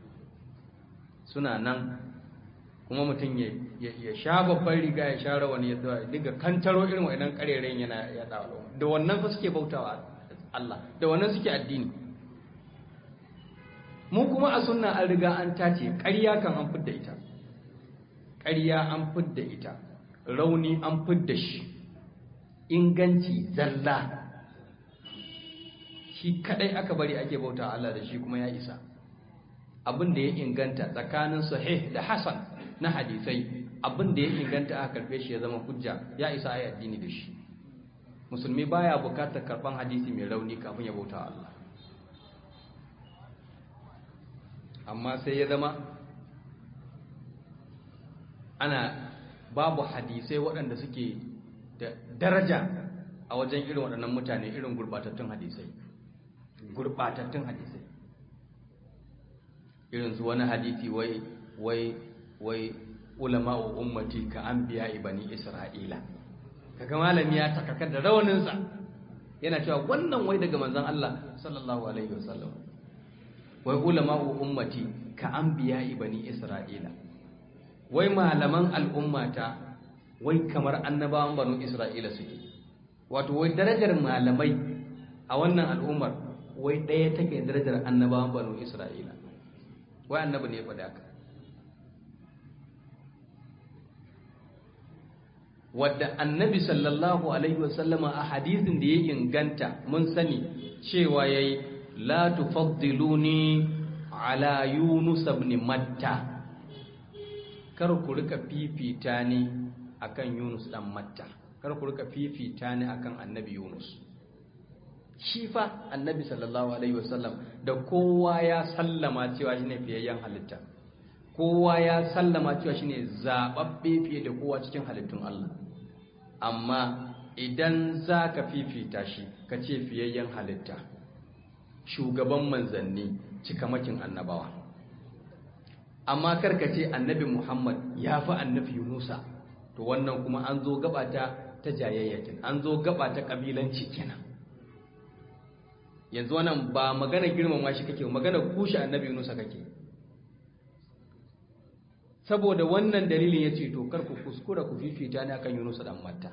suna nan kuma mutum ya ya sha babban riga ya sha rawani ya diga kantaro irin wannan ƙarerayen yana ya dawo da wannan fa suke bautawa Allah da wannan suke addini mu kuma a sunna an riga an tace ƙarya kan an fidda ita ƙarya an fidda ita rauni an fidda shi inganci zalla shi kadai aka bari ake bauta Allah da shi kuma ya isa abin da ya inganta tsakanin sahih da hasan na hadisai abin da ya inganta aka karbe shi ya zama hujja ya isa ayi addini da shi musulmi baya bukatar karban hadisi mai rauni kafin ya bauta Allah amma sai ya zama ana babu hadisai waɗanda suke da daraja a wajen irin waɗannan mutane irin gurɓatattun hadisai gurɓatattun hadisai irin su wani hadisi wai wai wai ulama'u ummati ka anbiya ibani isra'ila kaga malami ya takaka da rawaninsa yana cewa wannan wai daga manzon Allah sallallahu alaihi wasallam wai ulama'u ummati ka anbiya ibani isra'ila wai malaman al'ummata wai kamar annabawan banu isra'ila suke wato wai darajar malamai a wannan al'ummar wai ɗaya take darajar annabawan banu isra'ila wai annabi ne ya faɗi haka wadda annabi sallallahu alaihi wasallama a hadisin da ya inganta mun sani cewa yayi la tufaddiluni ala yunus ibn matta kar ku rika fifita ni akan yunus dan matta kar ku rika fifita ni akan annabi yunus shi fa annabi sallallahu alaihi wasallam da kowa ya sallama cewa shine fiyayyen halitta kowa ya sallama cewa shine zababbe fiye da kowa cikin halittun Allah amma idan za ka fifita shi ka ce fiyayyen halitta shugaban manzanni cikamakin annabawa amma karka ce annabi Muhammad ya fi annabi Yunusa to wannan kuma an zo gabata ta jayayyakin an zo gaba ta kabilanci kenan yanzu wannan ba magana girmama shi kake magana kushe annabi Yunusa kake saboda wannan dalilin ya ce to kar ku kuskura ku fifita ni akan Yunusa dan Matta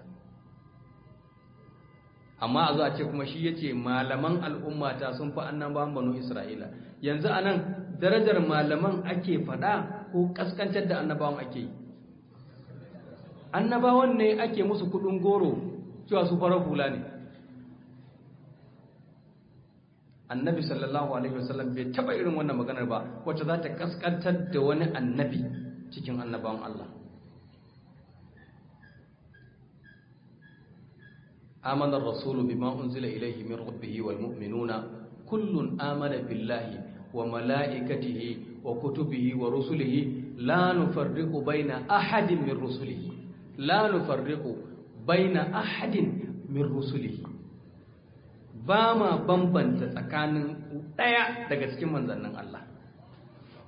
amma a zo a ce kuma shi yace malaman al'ummata sun fi annabawan banu Isra'ila yanzu anan darajar malaman ake fada ko kaskantar da annabawan ake yi annabawan ne ake musu kudin goro cewa su farar hula ne annabi sallallahu alaihi wasallam bai taba irin wannan maganar ba wacce za ta kaskantar da wani annabi cikin annabawan Allah آمن الرسول بما أنزل إليه من ربه والمؤمنون كل آمن بالله وملائكته وكتبه ورسله لا نفرق بين أحد من رسله لا نفرق بين أحد من رسله ba ma bambanta tsakanin ɗaya daga cikin manzannin Allah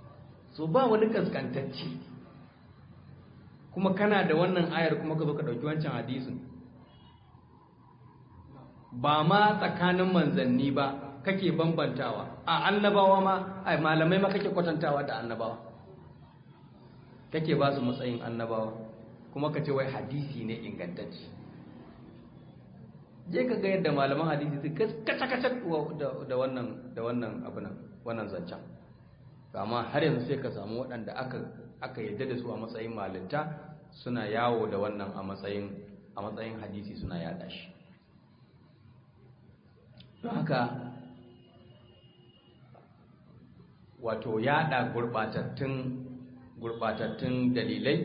so ba wani kaskantacce kuma kana da wannan ayar kuma ka zo ka ɗauki wancan hadisin ba ma tsakanin manzanni ba kake bambantawa a annabawa ma ai malamai ma kake kwatantawa da annabawa kake ba su matsayin annabawa kuma ka ce wai hadisi ne ingantacce je ka ga yadda malaman hadisi su kaca-kaca da wannan da wannan abinan wannan zancen amma har yanzu sai ka samu waɗanda aka aka yadda da su a matsayin malinta suna yawo da wannan a matsayin a matsayin hadisi suna yada shi don haka wato yada gurbatattun gurbatattun dalilai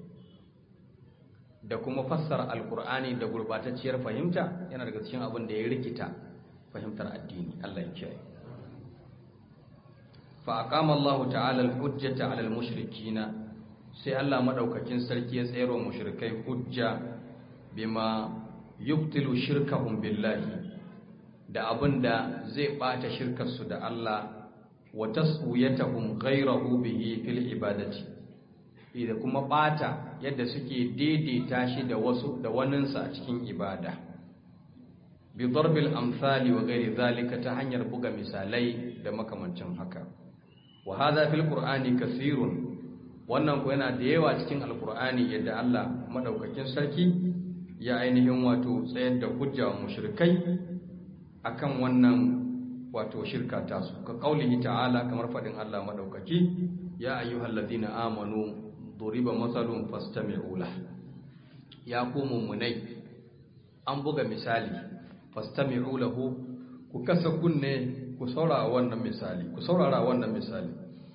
da kuma fassara alkur'ani da gurbatacciyar fahimta yana daga cikin abin da ya rikita fahimtar addini Allah ya kiyaye fa aqama Allah ta'ala al-hujjata 'ala al-mushrikeena sai Allah madaukakin sarki ya tsayarwa mushrikai hujja bima yubtilu shirkahum billahi da abinda zai bata shirkar su da Allah wa tasuyatahum ghayrahu bihi fil ibadati da kuma bata yadda suke daidaita shi da wasu da waninsa a cikin ibada bi darbil amsali wa ghairi zalika ta hanyar buga misalai da makamancin haka wa hadha fil qur'ani kaseerun wannan ko yana da yawa cikin alqur'ani yadda Allah madaukakin sarki ya ainihin wato tsayar da hujja wa mushrikai akan wannan wato shirka tasu ka kaulihi ta'ala kamar fadin Allah madaukaki ya ayyuhallazina amanu duriba matsalun fastami'u lah ya ku mummunai an buga misali fastami'u lahu ku kasa kunne ku saurara wannan misali ku saurara wannan misali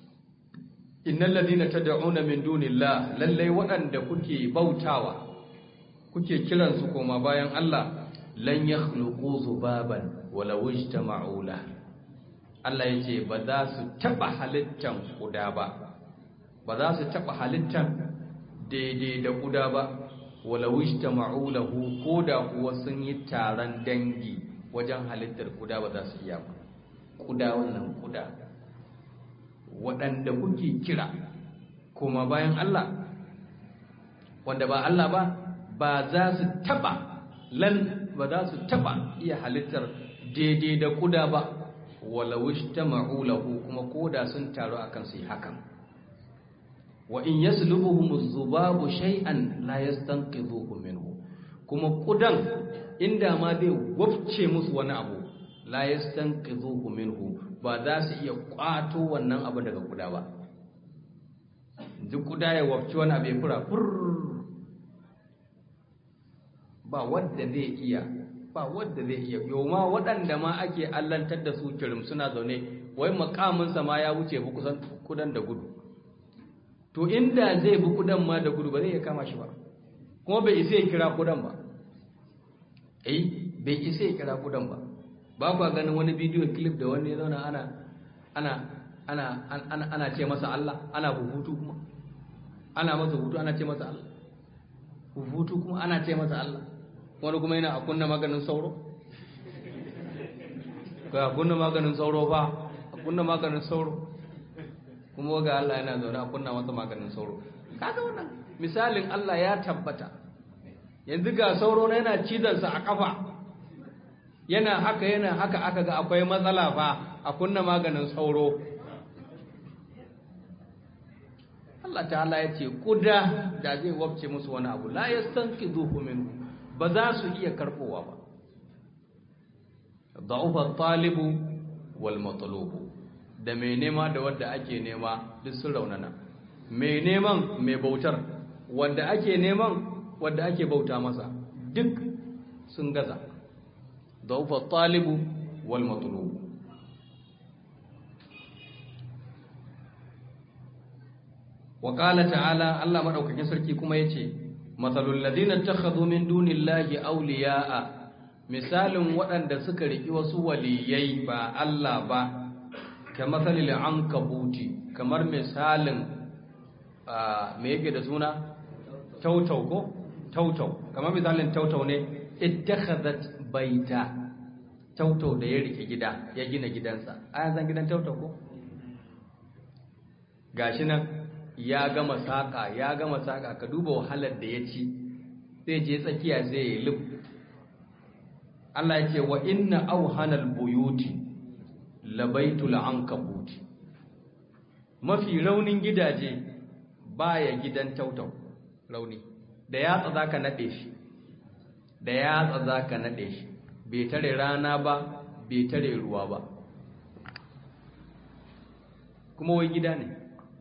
innal ladina tad'una min dunillah lalle waɗanda kuke bautawa kuke kiran su koma bayan Allah lan yakhluqu zubaban wala wajtama'u lah Allah yace ba za su taba halittan kuda ba ba za su taɓa halittar daidai da ƙuda ba walawish ta ma'ulahu ko da kuwa sun yi taron dangi wajen halittar ƙuda ba za su iya ba ƙuda wannan ƙuda waɗanda kuke kira kuma bayan Allah wanda ba Allah ba ba za su taɓa lan ba za su taɓa iya halittar daidai da ƙuda ba walawish ta ma'ulahu kuma ko da sun taru akan su yi hakan wa in yaslubuhum az-zubabu shay'an la yastanqidhuhu minhu kuma kudan inda ma zai wafce musu wani abu la yastanqidhuhu minhu ba za su iya kwato wannan abu daga kuda ba duk kuda ya wafce wani abu ya fura fur ba wanda zai iya ba wanda zai iya yoma waɗanda ma ake allantar da su kirim suna zaune wai makaminsa ma ya wuce bu kusan kudan da gudu to inda zai bi kudan ma da gudu ba zai iya kama shi ba kuma bai isa ya kira kudan ba eh bai isa ya kira kudan ba ba ku ganin wani bidiyo clip da wani zauna ana ana ana ana ana ce masa Allah ana hutu kuma ana masa hutu ana ce masa Allah hutu kuma ana ce masa Allah wani kuma yana a kunna maganin sauro ga kunna maganin sauro fa a kunna maganin sauro kuma ga Allah yana zaune a kunna masa maganin sauro kaga wannan misalin Allah ya tabbata yanzu ga sauro na yana cizon sa a kafa yana haka yana haka aka ga akwai matsala fa a kunna maganin sauro Allah ta'ala ya ce kuda da zai wabce musu wani abu la yastanqidhuhu minhu ba za su iya karbowa ba da'ufa talibu wal matlubu da mai nema da wadda ake nema duk sun raunana mai neman mai bautar wadda ake neman wadda ake bauta masa duk sun gaza daufa talibu wal matlubu wa qala ta'ala Allah madaukakin sarki kuma yace masalul ladina takhadhu min dunillahi awliya'a misalin waɗanda suka riki wasu waliyai ba Allah ba kamar salil an kabuti kamar misalin me yake da suna tautau ko tautau kamar misalin tautau ne ittakhadhat baita tautau da ya rike gida ya gina gidansa a yanzu gidan tautau ko gashi nan ya gama saƙa ya gama saƙa ka duba wahalar da ya ci sai je tsakiya sai ya lub Allah ya ce wa inna auhanal buyuti labaitul ankabuti mafi raunin gidaje baya gidan tautau rauni da yatsa zaka nade shi da yatsa zaka nade shi bai tare rana ba bai tare ruwa ba kuma wai gida ne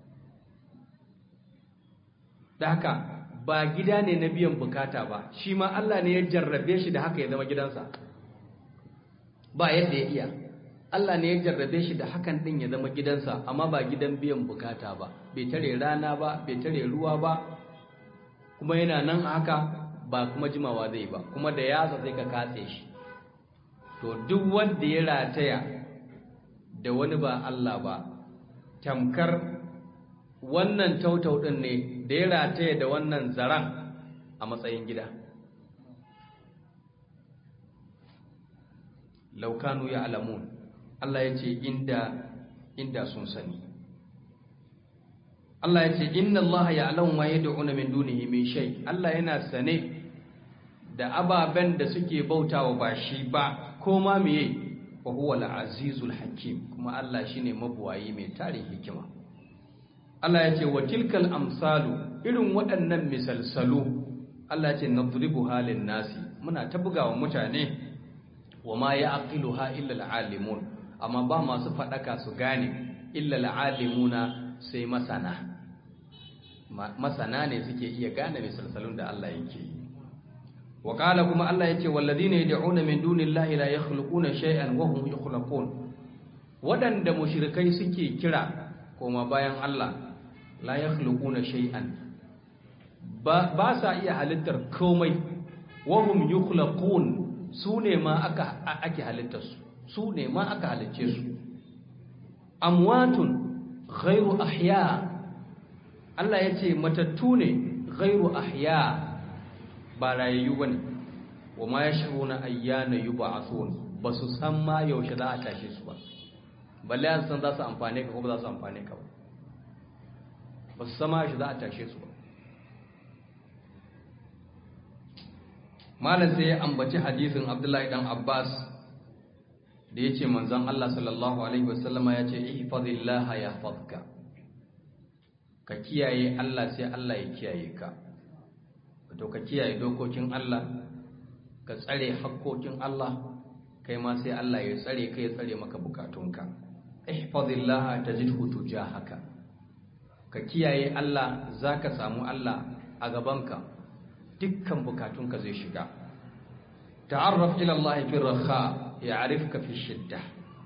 da haka ba gida ne na biyan bukata ba shi ma Allah ne ya jarrabe shi da haka ya zama gidansa ba yadda ya iya Allah ne ya jarrabe shi da hakan din ya zama gidansa amma ba gidan biyan bukata ba bai tare rana ba bai tare ruwa ba kuma yana nan a haka ba kuma jimawa zai ba kuma da yasa sai ka katse shi to duk wanda ya rataya da wani ba Allah ba tamkar wannan tautau din ne da ya rataya da wannan zaran a matsayin gida laukanu ya alamun Allah ya ce inda inda sun sani Allah ya ce inna Allah ya alamu ma yad'una min dunihi min shay Allah yana sane da ababen da suke bautawa ba shi ba ko ma meye wa huwa al-azizul hakim kuma Allah shine mabuwayi mai tarin hikima Allah ya ce wa tilkal amsalu irin waɗannan misalsalu Allah ya ce nadribu halin nasi muna ta bugawa mutane wa ma ya'qiluha illa al-alimun amma ba masu fadaka su gane illa al-alimuna sai masana masana ne suke iya gane misalsalun da Allah yake yi wa qala kuma Allah yace walladhina yad'una min dunillahi la yakhluquna shay'an wa hum yakhluqun wadanda mushrikai suke kira koma bayan Allah la yakhluquna shay'an ba ba sa iya halittar komai wa hum yukhlaqun su ne ma aka ake halittar su su ne ma aka halicce su amwatun ghairu ahya Allah yace matattu ne ghairu ahya ba rayayyu ba ne wa ma ya shigo na ayyana yi ba a tsohon ba su san ma yaushe za a tashe su ba balle an san za su amfane ka ko ba za su amfane ka ba ba su san ma yaushe za a tashe su ba malam sai ya ambaci hadisin abdullahi dan abbas da ya ce manzan allah sallallahu alaihi wasallama ya ce ihfazillaha ya fadka ka kiyaye allah sai allah ya kiyaye ka to ka kiyaye dokokin Allah ka tsare hakkokin Allah kai ma sai Allah ya tsare ka ya tsare maka bukatunka ihfazillah tajidhu tujahaka ka kiyaye Allah zaka samu Allah a gabanka dukkan bukatunka zai shiga ta'arraf ila Allah fi rakha ya'rifka fi shiddah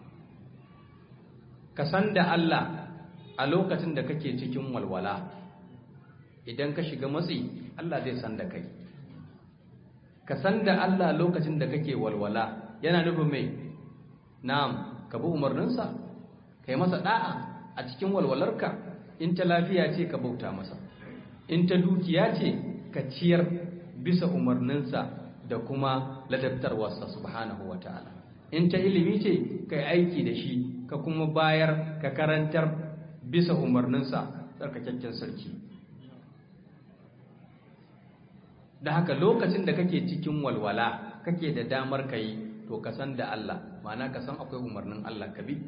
ka san da Allah a lokacin da kake cikin walwala idan ka shiga matsi Allah zai san da kai ka san da Allah lokacin da kake walwala yana nufin mai na'am ka bi umarninsa ka yi masa da'a a cikin walwalarka in ta lafiya ce ka bauta masa in ta dukiya ce ka ciyar bisa umarninsa da kuma ladabtarwarsa subhanahu wa ta'ala in ta ilimi ce ka yi aiki da shi ka kuma bayar ka karantar bisa umarninsa tsarkakakken sarki da haka lokacin da kake cikin walwala kake da damar ka yi to ka san da Allah ma'ana ka san akwai umarnin Allah ka bi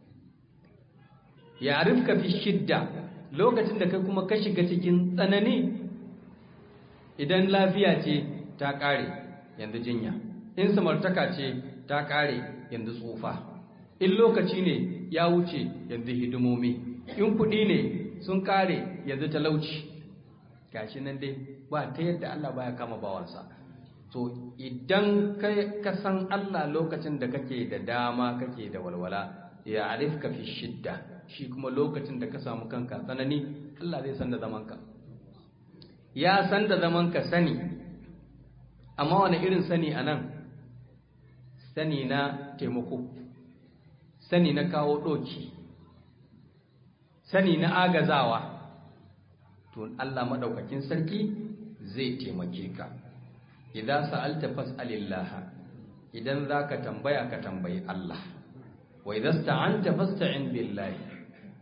ya rifka fi shidda lokacin da kai kuma ka shiga cikin tsanani idan lafiya ce ta ƙare yanzu jinya in samartaka ce ta ƙare yanzu tsufa in lokaci ne ya wuce yanzu hidimomi in kuɗi ne sun ƙare yanzu talauci gashi nan dai ba ta yadda Allah baya kama bawansa to idan ka san Allah lokacin da kake da dama kake da walwala ya arifka fi shidda shi kuma lokacin da ka samu kanka tsanani Allah zai san da zamanka ya san da zamanka sani amma wani irin sani a nan sani na taimako sani na kawo ɗoki sani na agazawa to Allah maɗaukakin sarki zai taimake ka idan sa'alta fas'alillah idan zaka tambaya ka tambayi Allah wa idan sta'anta fasta'in billahi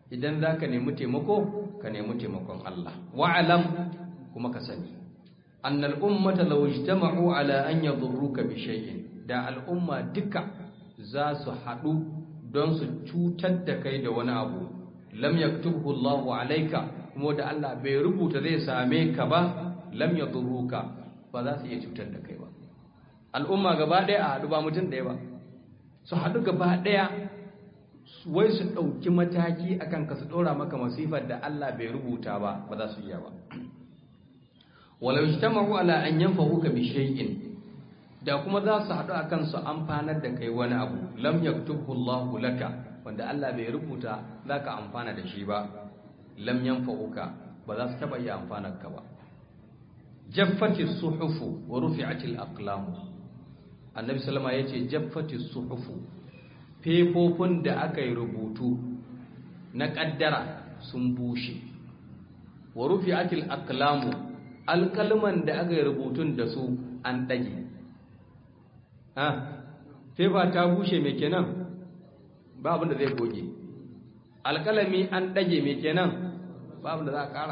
idan za ka nemi taimako ka nemi taimakon Allah wa'alam kuma ka sani annal ummata law ijtama'u ala an yadurruka bi shay'in da al'umma duka za su haɗu don su cutar da kai da wani abu lam yaktubhu Allahu alayka kuma da Allah bai rubuta zai same ka ba lam yadurruka ba za su iya cutar da kai ba al'umma gaba ɗaya a haɗu ba mutum ɗaya ba su haɗu gaba ɗaya wai su ɗauki mataki akan ka su ɗora maka masifar da Allah bai rubuta ba ba za su iya ba walau ijtama'u ala an yanfa'uka bi shay'in da kuma za su haɗu akan su amfanar da kai wani abu lam yaktubhu Allahu laka wanda Allah bai rubuta zaka amfana da shi ba lam yanfa'uka ba za su taba iya amfanar ka ba jaffati suhufu wa rufi'ati al-aqlam annabi sallama yace jaffati suhufu fefofin da aka yi rubutu na kaddara sun bushe wa rufi'ati al-aqlam alkalman da aka yi rubutun da su an dage ha fefa ta bushe me kenan ba abin da zai goge alkalami an dage me kenan ba abin da za a kara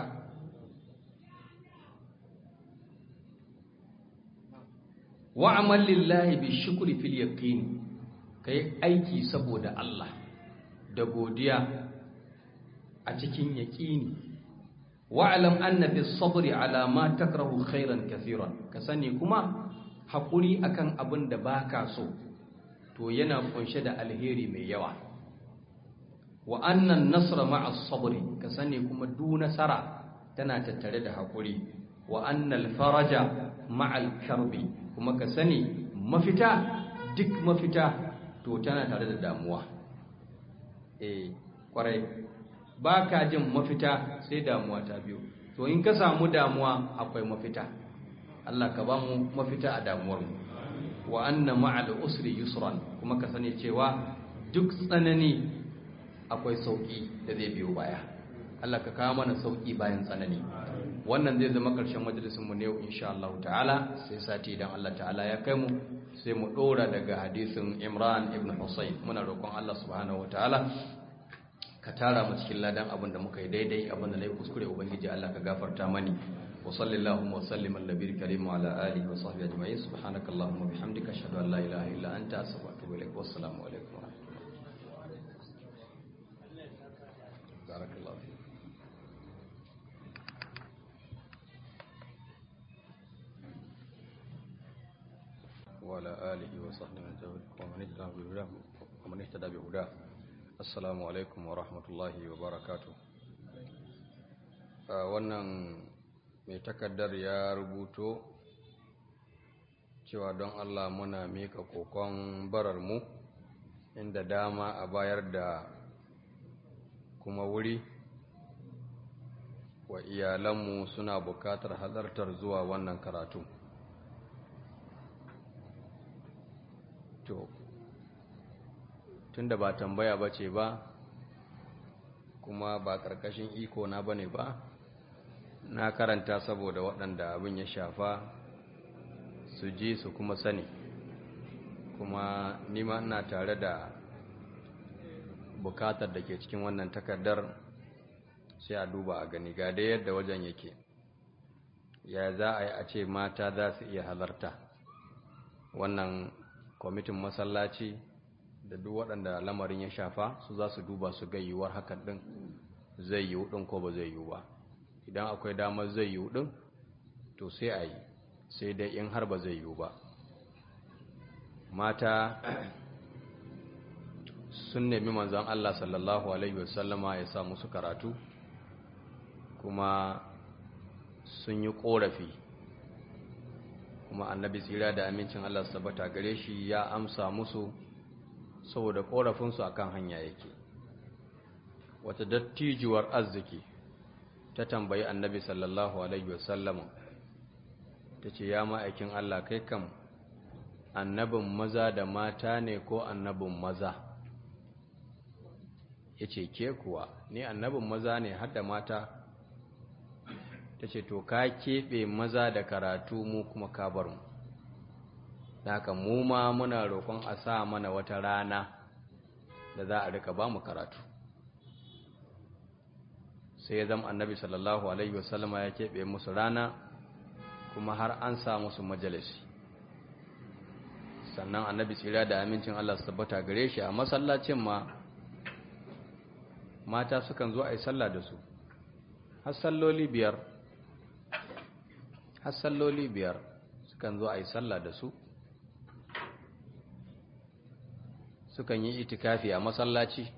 wa'amal lillahi bi shukri fil yaqin kai aiki saboda Allah da godiya a cikin yaqini wa'lam anna bis sabri ala ma takrahu khairan kathiran ka sani kuma hakuri akan abin da baka so to yana kunshe da alheri mai yawa wa anna an-nasra ma'a sabri ka sani kuma du nasara tana tattare da hakuri wa anna al-faraja ma'a al-karbi kuma ka sani mafita duk mafita to tana tare da damuwa eh kwarai ba ka jin mafita sai damuwa ta biyu to in ka samu damuwa akwai mafita Allah ka ba mu mafita a damuwar mu wa anna ma'al usri yusran kuma ka sani cewa duk tsanani akwai sauki da zai biyo baya Allah ka kawo mana sauki bayan tsanani wannan zai zama ƙarshen majalisinmu ne yau insha Allah ta'ala sai sati idan Allah ta'ala ya kai mu sai mu ɗora daga hadisin Imran ibn Husayn muna roƙon Allah subhanahu ta'ala ka tara mu cikin ladan abin da muka yi daidai abin da na yi kuskure ubangiji Allah ka gafarta mani wa sallallahu wa sallim ala nabiyil karim wa ala alihi wa sahbihi ajma'in subhanakallahumma bihamdika ashhadu an la ilaha illa anta astaghfiruka wa atubu ilaik wa assalamu alaikum wa rahmatullahi barakallahu fiik وعلى آله وصحبه ومن اهتدى بهداه ومن اهتدى بهداه السلام عليكم ورحمة الله وبركاته wannan mai takaddar ya rubuto cewa don Allah muna mika kokon bararmu inda dama a bayar da kuma wuri wa iyalanmu suna bukatar halartar zuwa wannan karatu to tunda ba tambaya ba ce ba kuma ba ƙarƙashin iko na bane ba na karanta saboda waɗanda abin ya shafa su ji su kuma sani kuma nima ina tare da bukatar da ke cikin wannan takardar sai a duba a gani ga da yadda wajen yake ya za a yi a ce mata za su iya halarta wannan kwamitin masallaci da duk waɗanda lamarin ya shafa su za su duba su ga yiwuwar hakan ɗin zai yiwu ɗin ko ba zai yiwu ba idan akwai damar zai yiwu ɗin to sai a yi sai dai in har ba zai yiwu ba mata sun nemi manzan Allah sallallahu Alaihi wasallama ya sa musu karatu kuma sun yi ƙorafi kuma annabi tsira da amincin Allah su tabbata gare shi ya amsa musu saboda korafinsu akan hanya yake wata dattijuwar arziki ta tambayi annabi sallallahu alaihi wasallam ta ce ya ma'aikin Allah kai kam annabin maza da mata ne ko annabin maza ya ce ke kuwa ni annabin maza ne har da mata ta ce to ka keɓe maza da karatu mu kuma ka bar mu da haka mu ma muna roƙon a sa mana wata rana da za a rika ba mu karatu sai ya zama annabi sallallahu alaihi wasallama ya keɓe musu rana kuma har an sa musu majalisi sannan annabi tsira da amincin Allah su tabbata gare shi a masallacin ma mata sukan zo a yi sallah da su har salloli biyar har salloli biyar sukan zo a yi sallah da su sukan yi itikafi a masallaci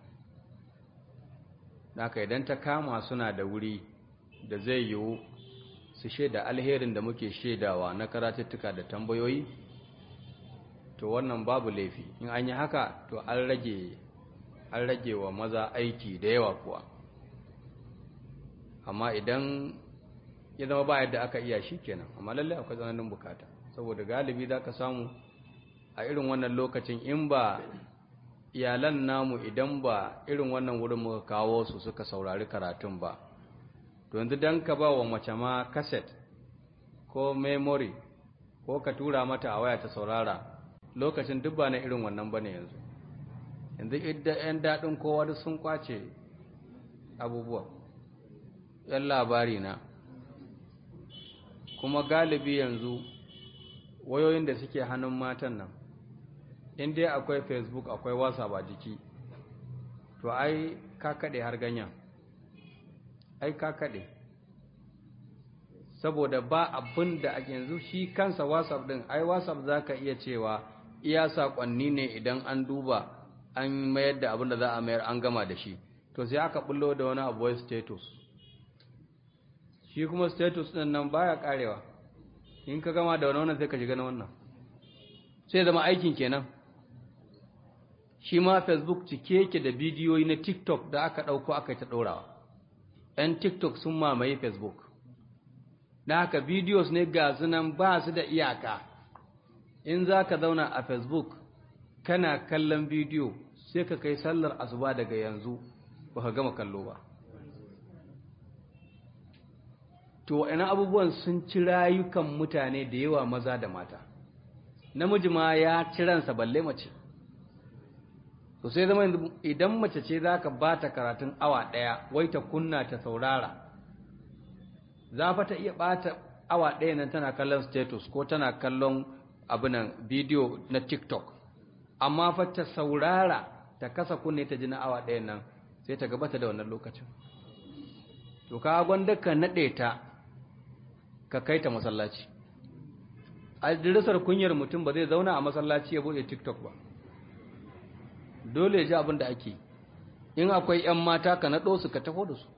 haka idan ta kama suna da wuri da zai yiwu su shaida alherin da muke shaidawa na karatuttuka da tambayoyi to wannan babu laifi in an yi haka to an rage an rage wa maza aiki da yawa kuwa amma idan ya zama ba yadda aka iya shi kenan amma lallai akwai tsananin bukata saboda galibi za ka samu a irin wannan lokacin in ba iyalan namu idan ba irin wannan wurin muka kawo su suka saurari karatun ba to yanzu dan ka ba wa mace ma cassette ko memory ko ka tura mata a waya ta saurara lokacin duk ba na irin wannan bane yanzu yanzu idan yan daɗin kowa duk sun kwace abubuwa yan labari na kuma galibi yanzu wayoyin da suke hannun matan nan in dai akwai facebook akwai whatsapp a jiki to ai ka kaɗe har ganyen ai ka kaɗe saboda ba abin da yanzu shi kansa whatsapp ɗin ai whatsapp za ka iya cewa iya saƙonni ne idan an duba an mayar da abin da za a mayar an gama da shi to sai aka bullo da wani abu status shi kuma status ɗin nan baya ƙarewa in ka gama da wani wannan sai ka shiga na wannan sai zama aikin kenan shi ma facebook cike yake da bidiyoyi na tiktok da aka ɗauko aka ta ɗorawa ‘yan tiktok sun mamaye facebook da haka bidiyos ne ga sunan ba su da iyaka in za ka zauna a facebook kana kallon bidiyo sai ka kai sallar asuba daga yanzu ba ka gama kallo ba to ina abubuwan sun ci rayukan mutane da yawa maza da mata namiji ma ya ci ransa balle mace to sai zama idan mace ce za ka ba ta karatun awa ɗaya wai ta kunna ta saurara za fa ta iya ɓata awa ɗaya nan tana kallon status ko tana kallon abinan bidiyo na tiktok amma fa ta saurara ta kasa kunne ta ji na awa ɗaya nan sai ta gabata da wannan lokacin to ka gwanda ka naɗe ta ka kai ta masallaci a dirisar kunyar mutum ba zai zauna a masallaci ya buɗe tiktok ba dole ya ji abin da ake in akwai 'yan mata ka naɗo su ka taho da su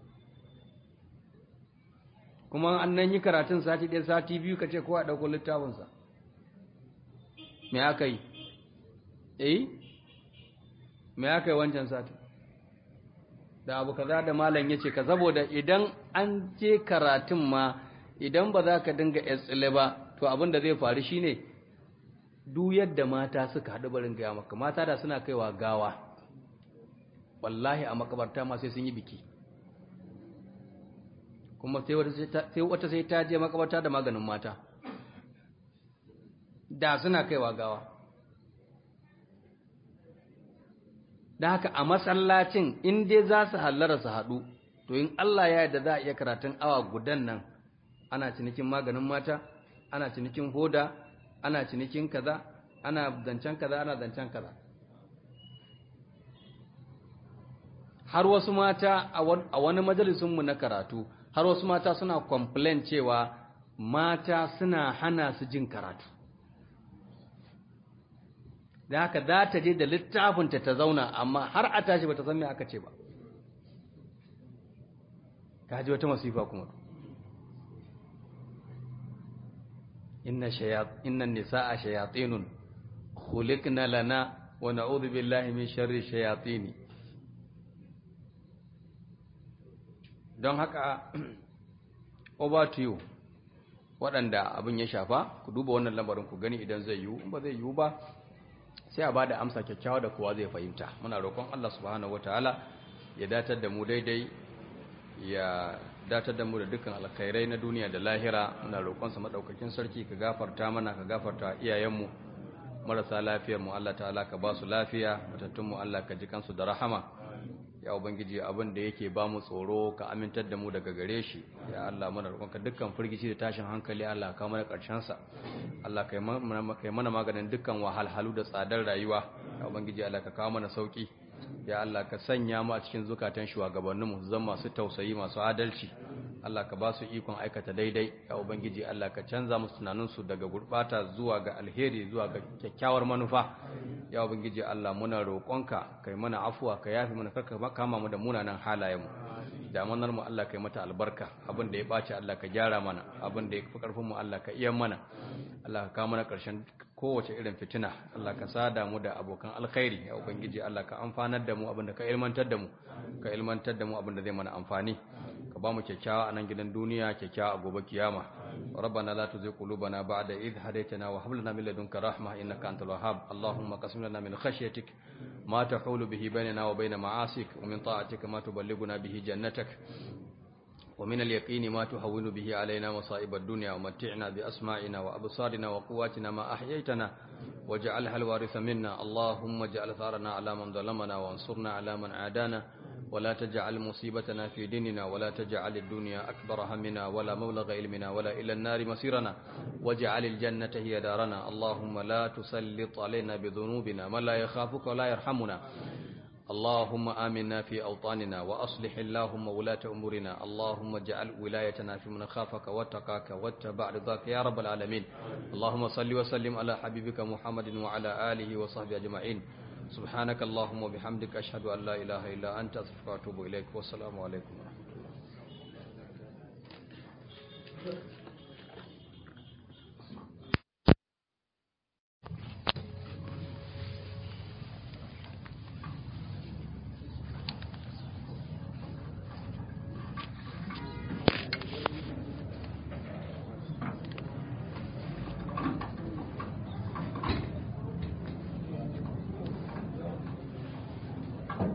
kuma an nan yi karatun sati ɗaya sati biyu ka ce ko a ɗauko littafinsa me aka yi eh me aka yi wancan sati da abu kaza da malam ya ce ka saboda idan an je karatun ma idan ba za ka dinga tsile ba to abin da zai faru shine duk yadda mata suka haɗu barin gaya maka mata da suna kaiwa gawa wallahi a makabarta ma sai sun yi biki kuma sai wata sai ta je makabarta da maganin mata da suna kaiwa gawa da haka a masallacin in dai za su hallara su haɗu to in Allah ya yarda za a iya karatun awa gudan nan ana cinikin maganin mata ana cinikin hoda ana cinikin kaza ana zancen kaza ana zancen kaza har wasu mata a wani majalisunmu na karatu har wasu mata suna complain cewa mata suna hana su jin karatu da haka za ta je da littafinta ta zauna amma har a tashi ba ta san me aka ce ba ka ji wata masifa kuma inna shayat inna nisaa shayatinun khuliqna lana wa na'udhu billahi min sharri shayatin don haka over to you waɗanda abin ya shafa ku duba wannan lambarin ku gani idan zai yiwu ba zai yiwu ba sai a ba da amsa kyakkyawa da kowa zai fahimta muna roƙon Allah subhanahu wataala ya datar da mu daidai ya datar da mu da dukkan alkhairai na duniya da lahira muna roƙonsa madaukakin sarki ka gafarta mana ka gafarta iyayenmu marasa lafiyar mu Allah ta'ala ka ba su lafiya matattun mu Allah ka ji kansu da rahama ya ubangiji abin da yake ba mu tsoro ka amintar da mu daga gare shi ya Allah muna roƙonka dukkan firgici da tashin hankali Allah ka mana ƙarshen sa Allah kai mana maganin dukkan wahalhalu da tsadar rayuwa ya ubangiji Allah ka kawo mana sauki ya Allah ka sanya mu a cikin zukatan shugabanninmu su zama masu tausayi masu adalci Allah ka ba su ikon aikata daidai ya ubangiji Allah ka canza musu tunaninsu daga gurbata zuwa ga alheri zuwa ga kyakkyawar manufa ya ubangiji Allah muna roƙonka kai mana afuwa ka yafi mana karka kama mu da munanan halayenmu damanar mu Allah kai mata albarka abin da ya baci Allah ka gyara mana abin da ya fi karfin mu Allah ka iya mana Allah ka kawo mana ƙarshen kowace irin fitina Allah ka sada mu da abokan alkhairi ya ubangiji Allah ka amfanar da mu abin da ka ilmantar da mu ka ilmantar da mu abin da zai mana amfani ka ba mu kyakkyawa a nan gidan duniya kyakkyawa a gobe kiyama ربنا لا تزغ قلوبنا بعد إذ هديتنا وهب لنا من لدنك رحمة إنك أنت الوهاب اللهم قسم لنا من خشيتك ما تحول به بيننا وبين معاصيك ومن طاعتك ما تبلغنا به جنتك ومن اليقين ما تهون به علينا مصائب الدنيا ومتعنا بأسماعنا وأبصارنا وقواتنا ما أحييتنا واجعلها الوارث منا اللهم اجعل ثارنا على من ظلمنا وانصرنا على من عادانا ولا تجعل مصيبتنا في ديننا ولا تجعل الدنيا أكبر همنا ولا مبلغ علمنا ولا إلى النار مصيرنا واجعل الجنة هي دارنا اللهم لا تسلط علينا بذنوبنا من لا يخافك ولا يرحمنا اللهم آمنا في أوطاننا وأصلح اللهم ولاة أمورنا اللهم اجعل ولايتنا في من خافك واتقاك واتبع رضاك يا رب العالمين اللهم صل وسلم على حبيبك محمد وعلى آله وصحبه أجمعين سبحانك اللهم وبحمدك أشهد أن لا إله إلا أنت أستغفرك وأتوب إليك والسلام عليكم ورحمة الله